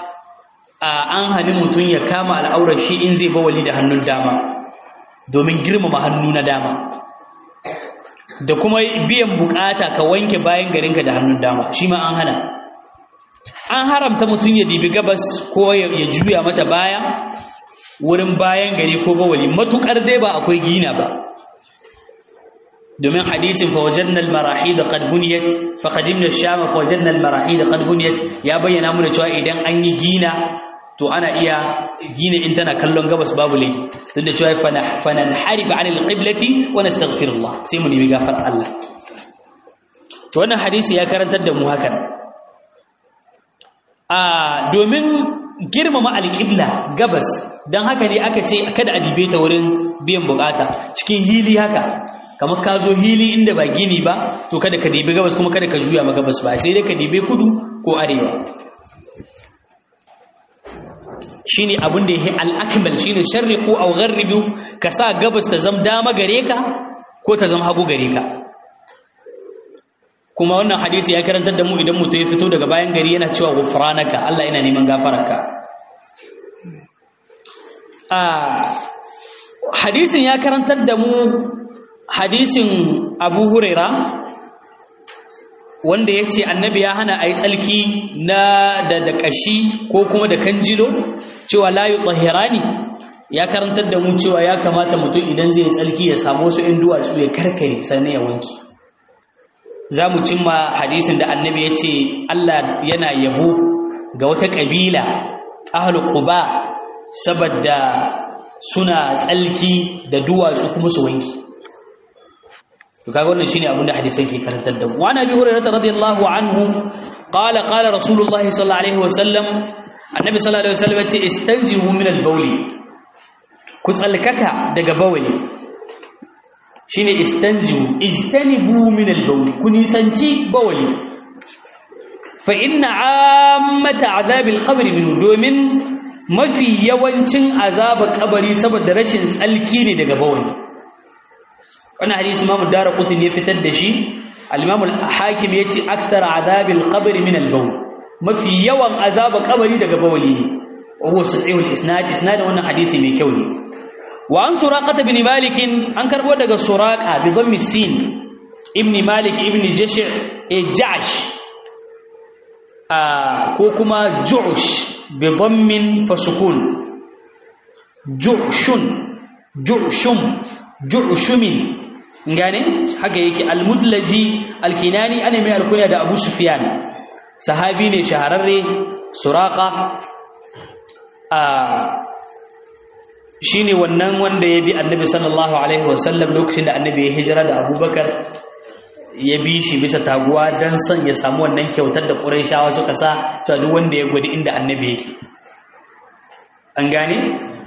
an hani mutum ya kama al'aurar shi in zai bawali da hannun dama domin girmama hannu na dama da kuma biyan bukata ka wanke bayan garinka da hannun dama shi ma an hana an haramta mutum ya dibi gabas ko ya juya mata baya wurin bayan gari ko bawali matukar dai ba akwai gina ba domin hadisin fa wajadna al-marahid qad buniyat fa qadimna ash-sham fa wajadna al-marahid qad buniyat ya bayyana mana cewa idan an yi gina to ana iya gina in tana kallon gabas babu laifi tunda cewa fa nan harifa an al-qiblati wa nastaghfirullah sai mu nemi gafar Allah to wannan hadisi ya karantar da mu hakan a domin girmama alƙibla gabas don haka ne aka ce kada a dibe ta wurin biyan bukata cikin hili haka kamar ka zo hili inda ba gini ba to kada ka dibe gabas kuma kada ka juya ma gabas ba sai dai ka dibe kudu ko arewa shine abin da yake al-akmal shine sharriqu aw gharribu ka sa gabas ta zam dama gare ka ko ta zam hagu gare ka kuma wannan hadisi ya karantar da mu idan mutum ya fito daga bayan gari yana cewa gufranaka Allah yana neman gafararka a hadisin ya karantar da mu hadisin Abu Huraira wanda ya ce annabi ya hana a yi tsalki na da da ƙashi ko kuma da kanjilo cewa layu tsahirani ya karantar da mu cewa ya kamata mutum idan zai tsalki ya samu wasu ‘yan duwatsu ya karkare sannan ya wanki za mu cimma hadisin da annabi ya ce Allah yana yabo ga wata ƙabila ahalu quba saboda suna tsalki da duwatsu kuma su wanki to kaga wannan shine abin da hadisan ke karantar da mu wa nabi hurairah radiyallahu anhu qala qala rasulullahi sallallahu alaihi wasallam annabi sallallahu alaihi wasallam ya ce istanzihu min al-bawli ku tsalkaka daga bawli shine istanzihu ijtanibu min al-bawl ku nisanci bawli fa inna ammata azab al-qabr min domin mafi yawancin azaba kabari saboda rashin tsalki ne daga bawli wannan hadisi Imam Daraqutni ya fitar da shi al-Imam al-Hakim yace aktar azab al-qabr min al-bawl mafi yawan azaba kabari daga bawli ne wa huwa sahih al-isnad isnad wannan hadisi mai kyau ne وعن سراقة بن مالك أنكر ودق سراقة بضم السين ابن مالك ابن جشع جعش آه كوكما جعش بضم فسكون جعش جعشم جعشم ngane haka yake almudlaji alkinani ana mai alkunya da Abu Sufyan sahabi ne shahararre suraqa a shine wannan wanda ya bi annabi sallallahu alaihi wasallam lokacin da annabi ya hijira da abubakar ya bi shi bisa taguwa don son ya samu wannan kyautar da ƙuraishawa suka sa cewa duk wanda ya gwadi inda annabi yake an gane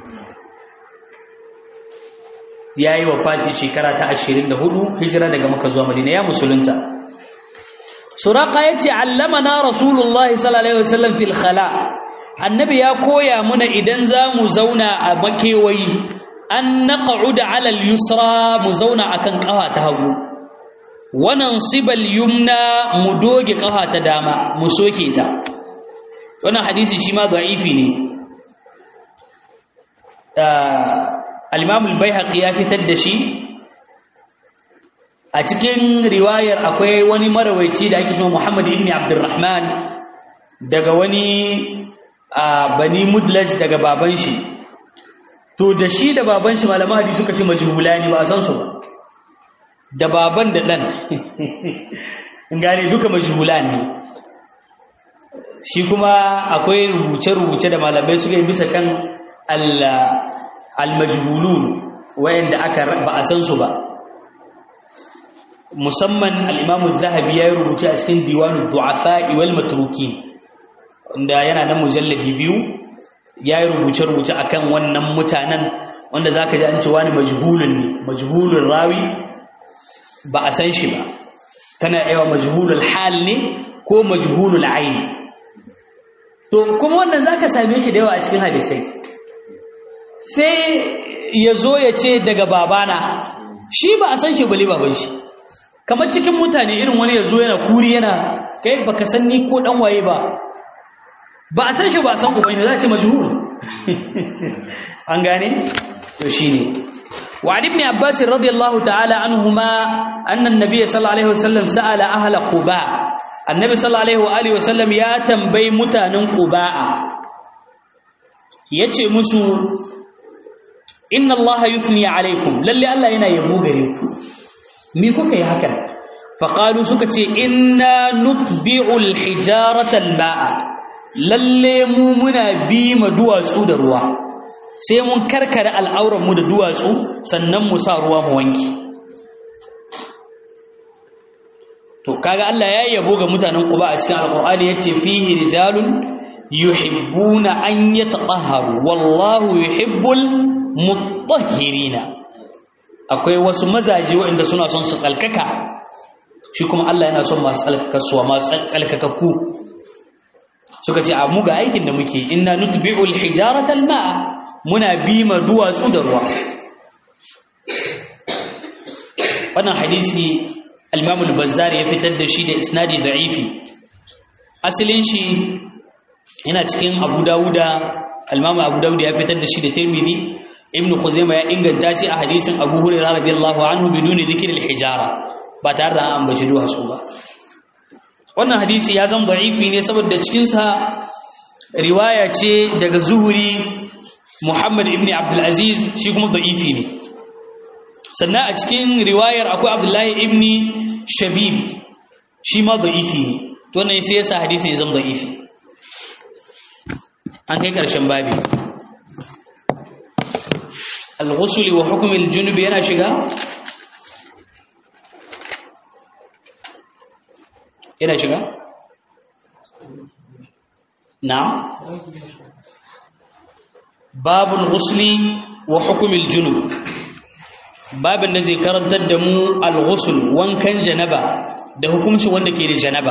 ya yi wafati shekara ta 24 hijira daga maka zuwa madina ya musulunta suraka ya ce allamana rasulullahi sallallahu alaihi wasallam fil khala annabi ya koya muna idan za mu zauna a makewayi an na ƙa'uda alal yusra mu zauna a kan ƙawa ta hagu wannan sibal yumna mu doge kafa ta dama mu soke ta wannan hadisi shi ma da'ifi ne al-imam al-baihaqi ya fitar da shi a cikin riwayar akwai wani marawaici da ake cewa Muhammad ibn Abdurrahman daga wani bani Mudlaj daga baban shi to da shi da baban shi malaman hadisi suka ce majhulani ba san su ba da baban da dan gane duka majhulan ne shi kuma akwai rubuce-rubuce da malamai suka yi bisa kan al-majhulun wayanda aka ba a san su ba musamman al-imamu zahabi ya yi rubuce a cikin diwanu du'afa wal matrukin wanda yana nan mujalladi biyu ya yi rubuce-rubuce akan wannan mutanen wanda zaka ji an ce wani majhulun ne majhulun rawi ba a san shi ba tana yawa majhulul hal ne ko majhulul aini to kuma wannan zaka same shi da yawa a cikin hadisai sai ya zo ya ce daga babana shi ba a san shi bale baban shi kamar cikin mutane irin wani ya zo yana kuri yana kai baka san ni ko dan waye ba ba a san shi ba a san uban shi za a ce majhul an gane to shine وعن ابن عباس رضي الله تعالى عنهما أن النبي صلى الله عليه وسلم سأل أهل قباء النبي صلى الله عليه وآله وسلم يا تنبي متان قباء يتي مسو إن الله يثني عليكم للي الله ينا يبو غريكم ميكو كي هكذا فقالوا سكتي إنا نتبع الحجارة الماء للي مو منا بي مدوى سود الروا sai mun karkare al'auranmu da duwatsu sannan mu sa ruwa mu wanki to kaga Allah ya yabo ga mutanen Quba a cikin Al-Qur'ani yace fihi rijalun yuhibbuna an yatatahharu wallahu yuhibbul mutahhirina akwai wasu mazaje waɗanda suna son su tsalkaka shi kuma Allah yana son masu tsalkakasuwa masu tsalkakakku suka ce a mu ga aikin da muke inna nutbi'ul hijarata al-ma'a muna bima duwatsu da ruwa wannan hadisi al-Imam al-Bazzar ya fitar da shi da isnadi da'ifi asalin shi yana cikin Abu Dawuda al-Imam Abu Dawud ya fitar da shi da Tirmidhi Ibn Khuzaimah ya inganta shi a hadisin Abu Hurairah radiyallahu anhu biduni zikr al-hijara ba tare da an ambaci duwatsu ba wannan hadisi ya zama da'ifi ne saboda cikin sa riwaya ce daga Zuhuri Muhammad ibn Abdul Aziz shi kuma da'ifi ne sannan a cikin riwayar akwai Abdullahi ibn Shabib shi ma da'ifi ne to ne sai yasa hadisin ya zama da'ifi an kai karshen babi al-ghusl wa hukm al-junub yana shiga yana shiga na'am babul ghusli wa hukumil junub babin da zai karantar da mu al-ghusl wankan janaba da hukuncin wanda ke da janaba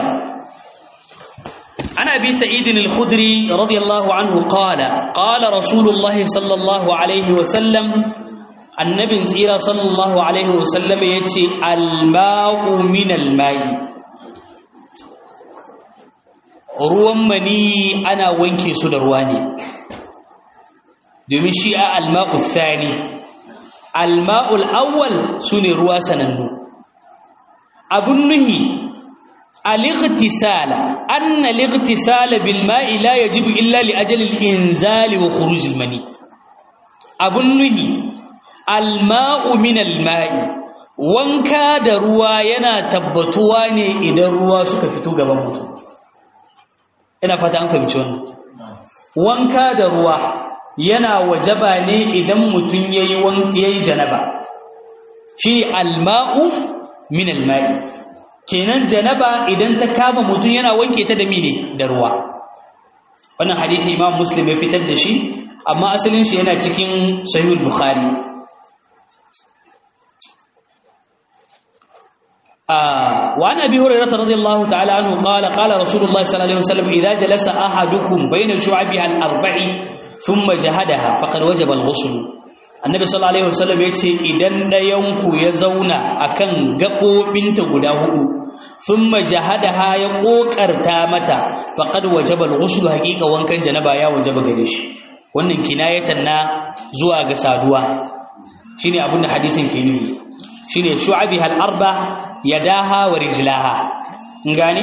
ana bi sa'id al-khudri radiyallahu anhu qala qala rasulullahi sallallahu alaihi wa sallam annabin tsira sallallahu alaihi wa sallam yace al-ma'u min al-ma'i ruwan mani ana wanke su da ruwa ne domin shi a alma'ul thani alma'ul awwal sune ruwa sanannu abun nuhi al-ightisala anna al-ightisala bil ma'i la yajibu illa li ajali al-inzal wa khuruj al-mani abun nuhi al-ma'u min al-ma'i wanka da ruwa yana tabbatuwa ne idan ruwa suka fito gaban mutum ina fata an fahimci wannan wanka da ruwa yana wajaba ne idan mutum yayi yayi janaba shi alma'u min alma'i kenan janaba idan ta kama mutum yana wanke ta da mine da ruwa wannan hadisi imam muslim ya fitar da shi amma asalin shi yana cikin sahih bukhari آه وعن أبي هريرة رضي الله تعالى عنه قال قال رسول الله صلى الله عليه وسلم إذا جلس أحدكم بين شعبها الأربع ثم جهدها فقد وجب الغسل annabi sallallahu alaihi wasallam ya ce idan ɗayanku ya zauna akan gaɓoɓinta guda hudu thumma jahadaha ya kokarta mata faqad wajaba al-ghusl haqiqa wankan janaba ya wajaba gare shi wannan kinayatan na zuwa ga saduwa shine abin da hadisin ke nufi shine shu'abiha al-arba yadaha wa rijlaha ngani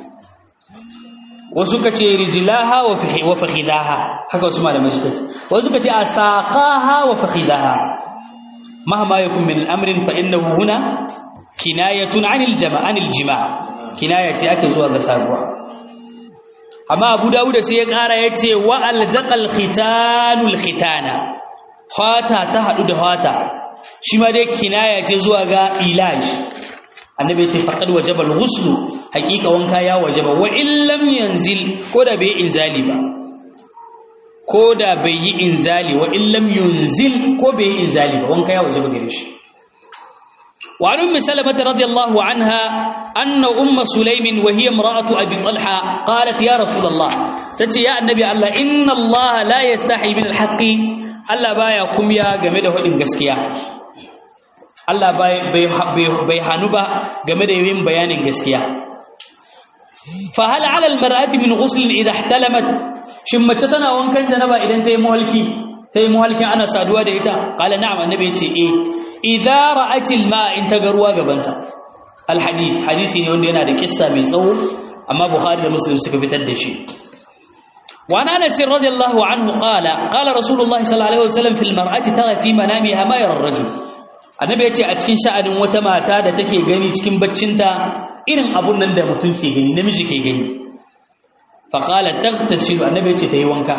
wasu kace rijlaha wa fahi wa fakhidaha haka wasu malamai suka ce wasu kace asaqaha wa fakhidaha mahma yakun min al-amrin fa innahu huna kinayatun anil jama' anil jima' kinaya ce ake zuwa ga saduwa amma Abu Dawud sai ya ƙara yace wa alzaqal khitanul khitana fata ta hadu da fata shi ma dai kinaya ce zuwa ga ilaj annabi yace faqad wajaba al-ghusl haqiqa wanka ya wajaba wa illam yanzil ko da bai inzali ba ko da bai yi inzali wa illam yunzil ko bai yi inzali ba wanka ya wajaba gare shi وعن أم سلمة رضي الله عنها أن أم سليم وهي امرأة أبي طلحة قالت يا رسول الله تتي يا النبي الله إن الله لا يستحي من الحق الله بايا كم يا جمده إن قسكيا الله باي باي حنوبا جمده يوم بيان قسكيا فهل على المرأة من غسل إذا احتلمت شمتتنا وان كان جنبا إذا انتهي مهلكي sai muhalkin ana saduwa da ita qala na'am annabi yace eh idza ra'atil ma in ta garuwa gabanta alhadith hadisi ne wanda yana da kissa mai tsawo amma bukhari da muslim suka fitar da shi wa ana anas radiyallahu anhu qala qala rasulullahi sallallahu alaihi wasallam fil mar'ati tara fi manamiha ma yara ar-rajul annabi yace a cikin sha'anin wata mata da take gani cikin baccinta irin abun nan da mutum ke gani namiji ke gani fa qala taghtasilu annabi yace tayi wanka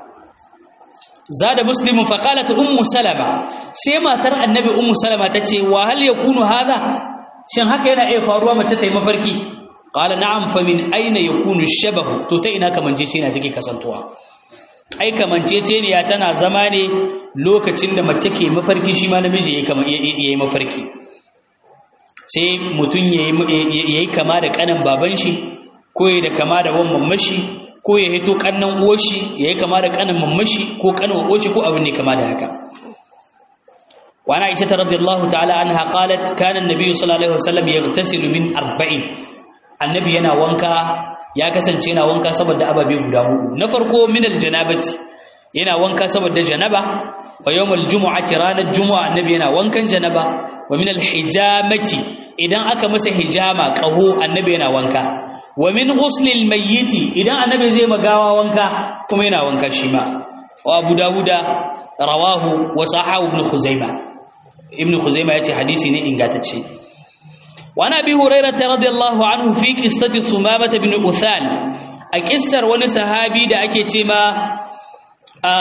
zada muslimun faqalat ummu salama sai matar annabi ummu salama tace wa hal yakunu hadha shin haka yana iya faruwa mace ta yi mafarki qala na'am fa min aina yakunu shabahu to ta ina kamancece ne take kasantuwa ai kamancece ne ya tana zama ne lokacin da mace ke mafarki shi ma namiji yayi kama yayi mafarki sai mutun yayi yayi kama da kanan baban shi ko yayi da kama da wan mamashi ko ya hito kannan uwashi ya yi kama da kanan mamashi ko kanan uwashi ko abin ne kama da haka wani aisha ta radiyallahu ta'ala anha qalat kana annabi sallallahu alaihi wasallam yaghtasilu min arba'in annabi yana wanka ya kasance yana wanka saboda ababe guda hudu na farko min aljanabati yana wanka saboda janaba wa yawmul jumu'ati ranar jumu'a annabi yana wankan janaba wa min alhijamati idan aka masa hijama qaho annabi yana wanka wa min ghuslil mayyiti idan annabi zai magawa wanka kuma yana wanka shi ma wa abu dawuda rawahu wa sahahu ibn khuzaima ibn khuzaima yace hadisi ne ingantacce wa nabi hurairah radiyallahu anhu fi qissati sumamah ibn uthal a kissar wani sahabi da ake ce ma a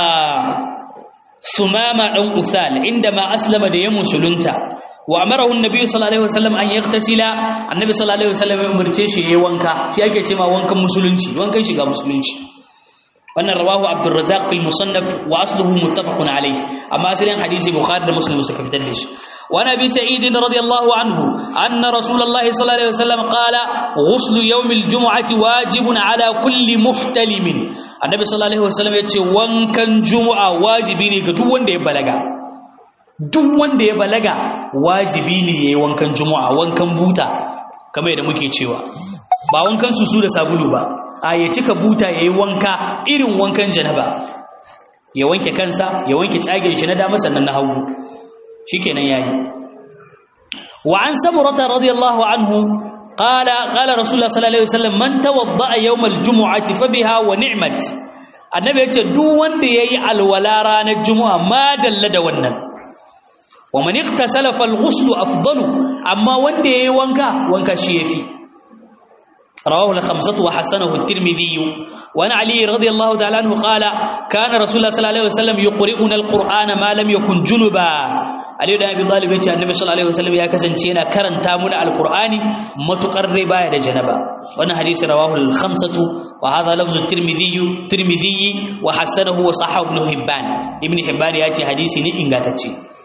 sumama dan uthal inda ma aslama da ya musulunta wa amarahu annabi sallallahu alaihi wasallam an yaktasila annabi sallallahu alaihi wasallam ya umurce shi yayin wanka shi ake cewa wankan musulunci wankan shiga musulunci wannan rawahu abdurrazzaq fil musannaf wa asluhu muttafaqun alayh amma asalin hadisi bukhari da muslim suka fitar da shi wa nabi sa'id radiyallahu anhu anna rasulullahi sallallahu alaihi wasallam qala ghusl yawm aljum'ati wajibun ala kulli muhtalimin annabi sallallahu alaihi wasallam yace wankan jumu'a wajibi ne ga duk wanda ya balaga duk wanda ya balaga wajibi ne yayi wankan juma'a wankan buta kamar yadda muke cewa ba wankan susu da sabulu ba a ya cika buta yayi wanka irin wankan janaba ya wanke kansa ya wanke tsagen shi na dama sannan na hagu shikenan yayi wa an samurata radiyallahu anhu qala qala rasulullah sallallahu alaihi wasallam man tawadda'a yawm aljum'ati fa biha wa ni'mat annabi yace duk wanda yayi alwala ranar juma'a ma dalla da wannan ومن اغتسل فالغسل افضل اما wanda yayi wanka wanka shi yafi رواه الخمسة وحسنه الترمذي وعن علي رضي الله تعالى عنه قال كان رسول الله صلى الله عليه وسلم يقرئنا القرآن ما لم يكن جنبا علي بن ابي طالب yace annabi sallallahu alaihi wasallam ya kasance yana karanta mana alqur'ani matukar rai baya da janaba wannan hadisi rawahu al-khamsatu wa hadha lafzu at-tirmidhi tirmidhi wa hasanahu wa sahahu ibn hibban ibn hibban yace hadisi ne ingantacce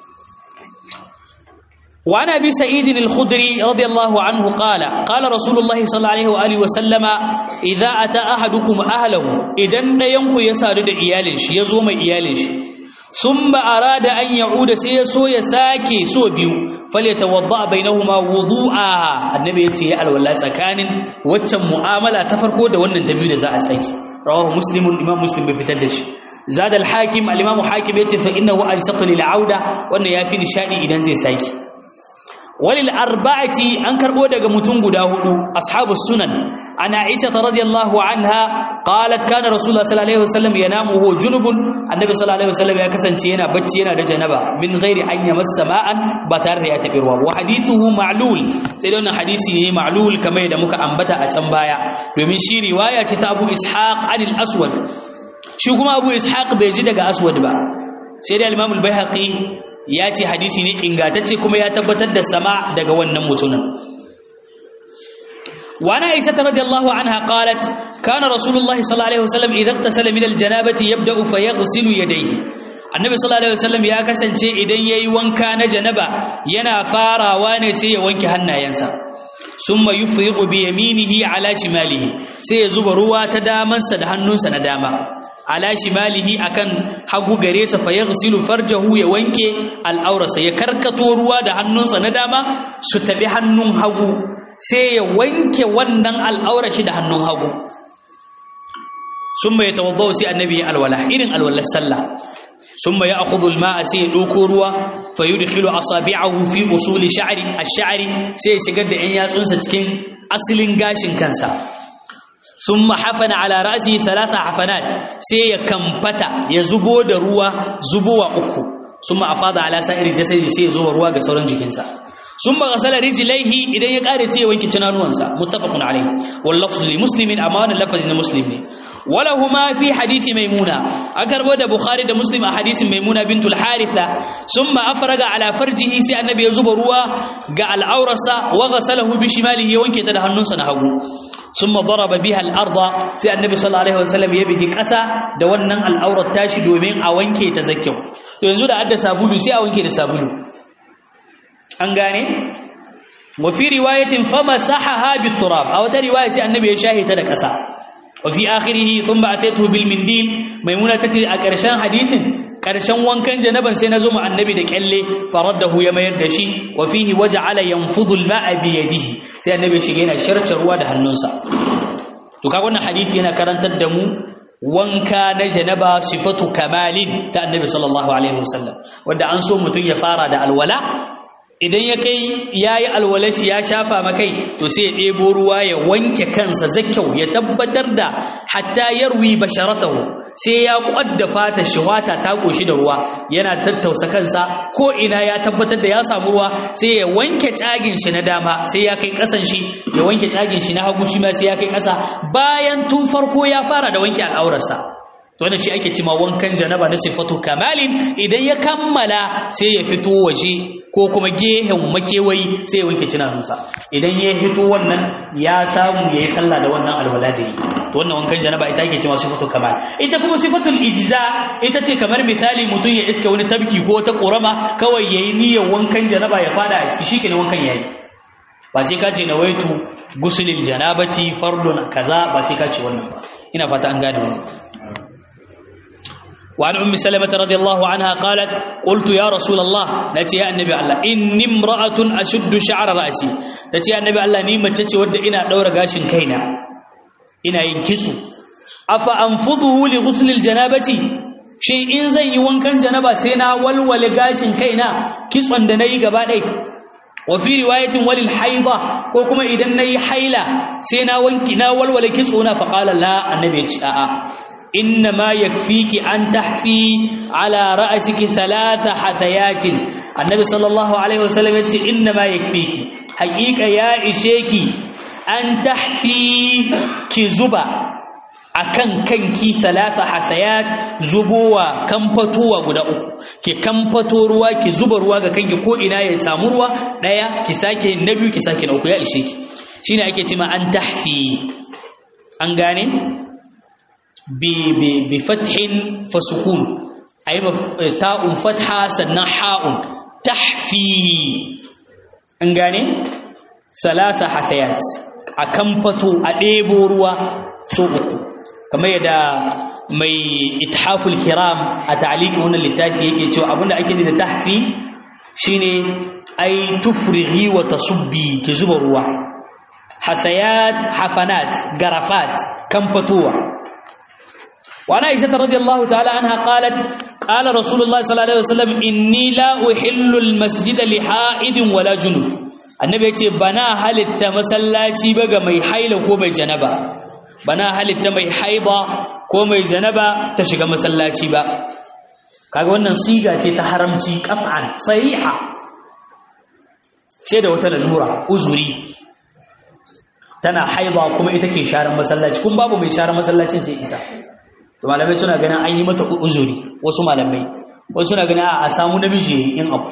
وعن ابي سعيد الخدري رضي الله عنه قال قال رسول الله صلى الله عليه واله وسلم اذا اتى احدكم اهله idan dayanku ya sadu da iyalin shi yazo mai iyalin shi thumma arada an ya'uda sai ya so ya sake so biyu falyatawadda bainahuma wudu'a annabi yace ya alwala tsakanin waccan mu'amala ta farko da wannan ta biyu da za a saki rawahu muslimun imam muslim bai fitar da shi zad al-hakim al-imam hakim yace fa innahu ansaqu lil auda wannan yafi nishadi idan zai saki walil arba'ati an karbo daga mutum guda hudu ashabus sunan ana aisha radhiyallahu anha qalat kana rasulullah sallallahu alaihi wasallam yanamu huwa junubun annabi sallallahu alaihi wasallam ya kasance yana bacci yana da janaba min ghairi an yamassa ma'an ba tare da ya tabi ruwa wa hadithuhu ma'lul sai da wannan hadisi ne ma'lul kamar yadda muka ambata a can baya domin shi riwaya ce ta Abu Ishaq anil Aswad shi kuma Abu Ishaq bai ji daga Aswad ba sai da Imam al-Baihaqi ya ce hadisi ne ingantacce kuma ya tabbatar da sama daga wannan mutumin وعن عائشة رضي الله عنها قالت كان رسول الله صلى الله عليه وسلم إذا اغتسل من الجنابة يبدأ فيغسل يديه النبي صلى الله عليه وسلم يا كسنce idan yayi wanka na janaba yana farawa ne sai ya wanke hannayensa summa yufriqu bi yaminihi ala shimalihi sai ya zuba ruwa ta damansa da hannunsa na dama ala shimalihi akan hagu gare sa fa yaghsilu farjahu ya wanke al'aurarsa ya karkato ruwa da hannunsa na dama su tabi hannun hagu sai ya wanke wannan al'aurar shi da hannun hagu summa yatawaddau sai annabi ya alwala irin alwalar sallah summa ya'khudhu al-ma'a sai ya dauko ruwa fa yudkhilu asabi'ahu fi usuli sha'ri ash-sha'ri sai ya shigar da 'yan yatsunsa cikin asalin gashin kansa ثم حفن على رأسه ثلاث حفنات سي كمفتا يزبو da ruwa zubowa uku ثم افاض على سائر جسدي sai zuba ruwa ga sauran jikinsa ثم غسل رجليه idan ya kare sai ya wanke tunanuwansa muttafaqun alayhi wal lafz li muslimin amana lafz na muslim ne ولهما في حديث ميمونة أكربو ده بخاري ده مسلم حديث ميمونة بنت الحارثة ثم أفرغ على فرجه سي النبي يزب روا قال الأورسة وغسله بشماله وانك تدهنون سنهو ثم ضرب بها الأرض سي النبي صلى الله عليه وسلم يبدي كسا ده ونن الأورة تاشي دومين أوانك تزكيو تو ينزو ده أدى سابولو سي أوانك تسابولو أنغاني وفي رواية فمسحها بالتراب أو رواية سي النبي يشاهد تدك أسا وفي آخره ثم أتيته بالمنديل ميمونة تتي أكرشان حديث كرشان وانكان جنبا سينزم النبي دك اللي فرده يما يردشي وفيه وجعل ينفض الماء بيده سي النبي شغينا شرط رواد هنوسا تكاونا حديث هنا كرنت الدمو wanka na janaba sifatu kamalin ta annabi sallallahu alaihi wasallam wanda an so mutun ya fara da alwala idan ya kai ya yi alwalashi ya shafa makai to sai ya ɗebo ruwa ya wanke kansa zakyau ya tabbatar da hatta yarwi basharatahu sai ya kwadda fata shi wata ta koshi da ruwa yana tattausa kansa ko ina ya tabbatar da ya samu ruwa sai ya wanke tsagin shi na dama sai ya kai ƙasan shi ya wanke tsagin shi na hagu shi ma sai ya kai ƙasa bayan tun farko ya fara da wanke al'aurarsa wannan shi ake cima wankan janaba na sifatu kamalin idan ya kammala sai ya fito waje ko kuma gehen makewayi sai ya wanke cinanunsa idan ya fito wannan ya samu ya yi sallah da wannan alwala da yi to wannan wankan janaba ita ake cima sifatu kamal ita kuma sifatul ijza ita ce kamar misali mutum ya iska wani tabki ko ta korama kawai yayi niyyar wankan janaba ya fada a ciki shikenan wankan yayi ba sai ka ce nawaitu gusulil janabati fardun kaza ba sai ka ce wannan ba ina fata an gane wannan وعن أم سلمة رضي الله عنها قالت قلت يا رسول الله نتي يا النبي الله إني امرأة أشد شعر رأسي نتي يا النبي الله نيمة تتي ود إنا دور غاشن كينا إنا ينكسو أفأنفضه لغسل الجنابة شيء إن زي وانكن جنابة سينا والول غاشن كينا كسوان دني قبالي وفي رواية وللحيضة كوكما إذا ني حيلة سينا وانكنا والول كسونا فقال لا النبي آآ إنما يكفيك أن تحفي على رأسك ثلاث حثيات النبي صلى الله عليه وسلم يقول إنما يكفيك حقيقة يا إشيكي أن تحفي كزبا akan kanki talata hasayat zubowa kamfatowa guda uku ki kamfato ruwa ki zuba ruwa ga kanki ko ina ya samu ruwa daya ki sake na biyu ki sake na uku ya ishe ki shine ake cewa an tahfi an gane بفتح فسكون أي تاء فتحة سنة حاء تحفي أنغاني ثلاثة حثيات أكمفتو أديبو روا سوء كما يدا mai ithaful kiram a ta'liqin wannan littafi yake cewa abinda ake da tahfi shine ai tufrighi wa tasubbi ki zuba ruwa hasayat hafanat garafat kan fatuwa وعن عائشة رضي الله تعالى عنها قالت قال رسول الله صلى الله عليه وسلم إني لا أحل المسجد لحائد ولا جنوب النبي يقول بنا هل التمسلاتي بقى مي حيل كومي جنبا بنا هل التمي حيضة كومي جنبا تشغى مسلاتي بقى kaga wannan siga ce ta haramci qat'an sahiha sai da wata lalura uzuri tana haiba kuma ita ke sharan masallaci kun babu mai sharan masallacin sai ita to malamai suna ganin an yi mata uzuri wasu malamai wasu suna ganin a samu namiji in abu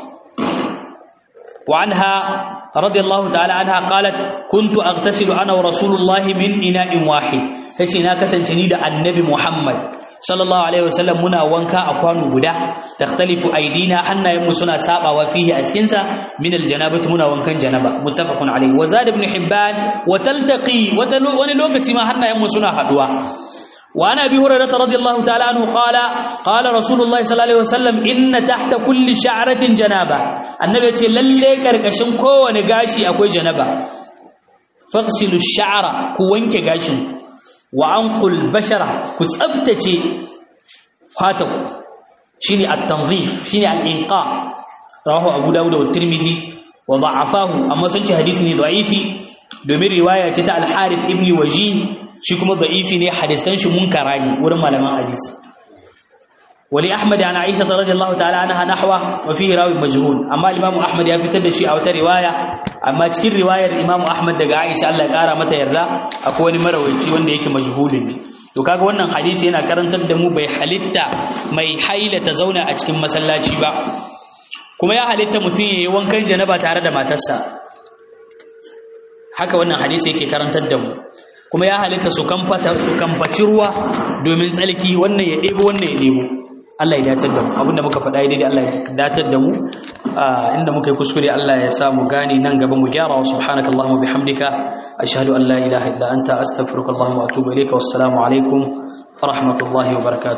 wa anha radiyallahu ta'ala anha qalat kuntu aghtasilu ana wa rasulullahi min ina'in wahid tace na kasance ni da annabi muhammad sallallahu alaihi wasallam muna wanka a kwano guda takhtalifu aidina hannayenmu suna sabawa fihi a cikin sa min aljanabati muna wankan janaba muttafaqun alaihi wa zad ibn hibban wa taltaqi wani lokaci ma hannayenmu suna haduwa وعن ابي هريره رضي الله تعالى عنه قال قال رسول الله صلى الله عليه وسلم ان تحت كل شعره جنابه النبي ce lalle karkashin kowane gashi akwai janaba faghsilu ash-sha'ra ku wanke gashin wa anqul bashara ku tsabtace fataku shine at-tanzif shine al-inqa rawahu abu dawud wa tirmidhi wa da'afahu amma sun ce hadisi ne da'ifi domin riwaya ce ta al-harith ibn wajih shi kuma da'ifi ne hadisan shi munkara ne wurin malaman hadisi wali ahmad an aisha radhiyallahu ta'ala anha nahwa wa fihi rawi majhul amma imam ahmad ya fitar da shi a wata riwaya amma cikin riwayar imam ahmad daga aisha Allah ya kara mata yarda akwai wani marawaici wanda yake majhulin ne to kaga wannan hadisi yana karantar da mu bai halitta mai haila ta zauna a cikin masallaci ba kuma ya halitta mutum yayi wankan janaba tare da matarsa haka wannan hadisi yake karantar da mu kuma ya halitta su kamfaci ruwa domin tsalki wannan ya ɗebo wannan ya ɗebo Allah ya datar da mu abinda muka faɗa daidai Allah ya datar da mu inda muka yi kuskure Allah ya sa mu gane nan gaba mu gyara wa subhanaka Allahumma bihamdika ashhadu an la ilaha illa anta astaghfiruka Allahumma wa atubu ilayka wassalamu alaikum wa rahmatullahi wa barakatuh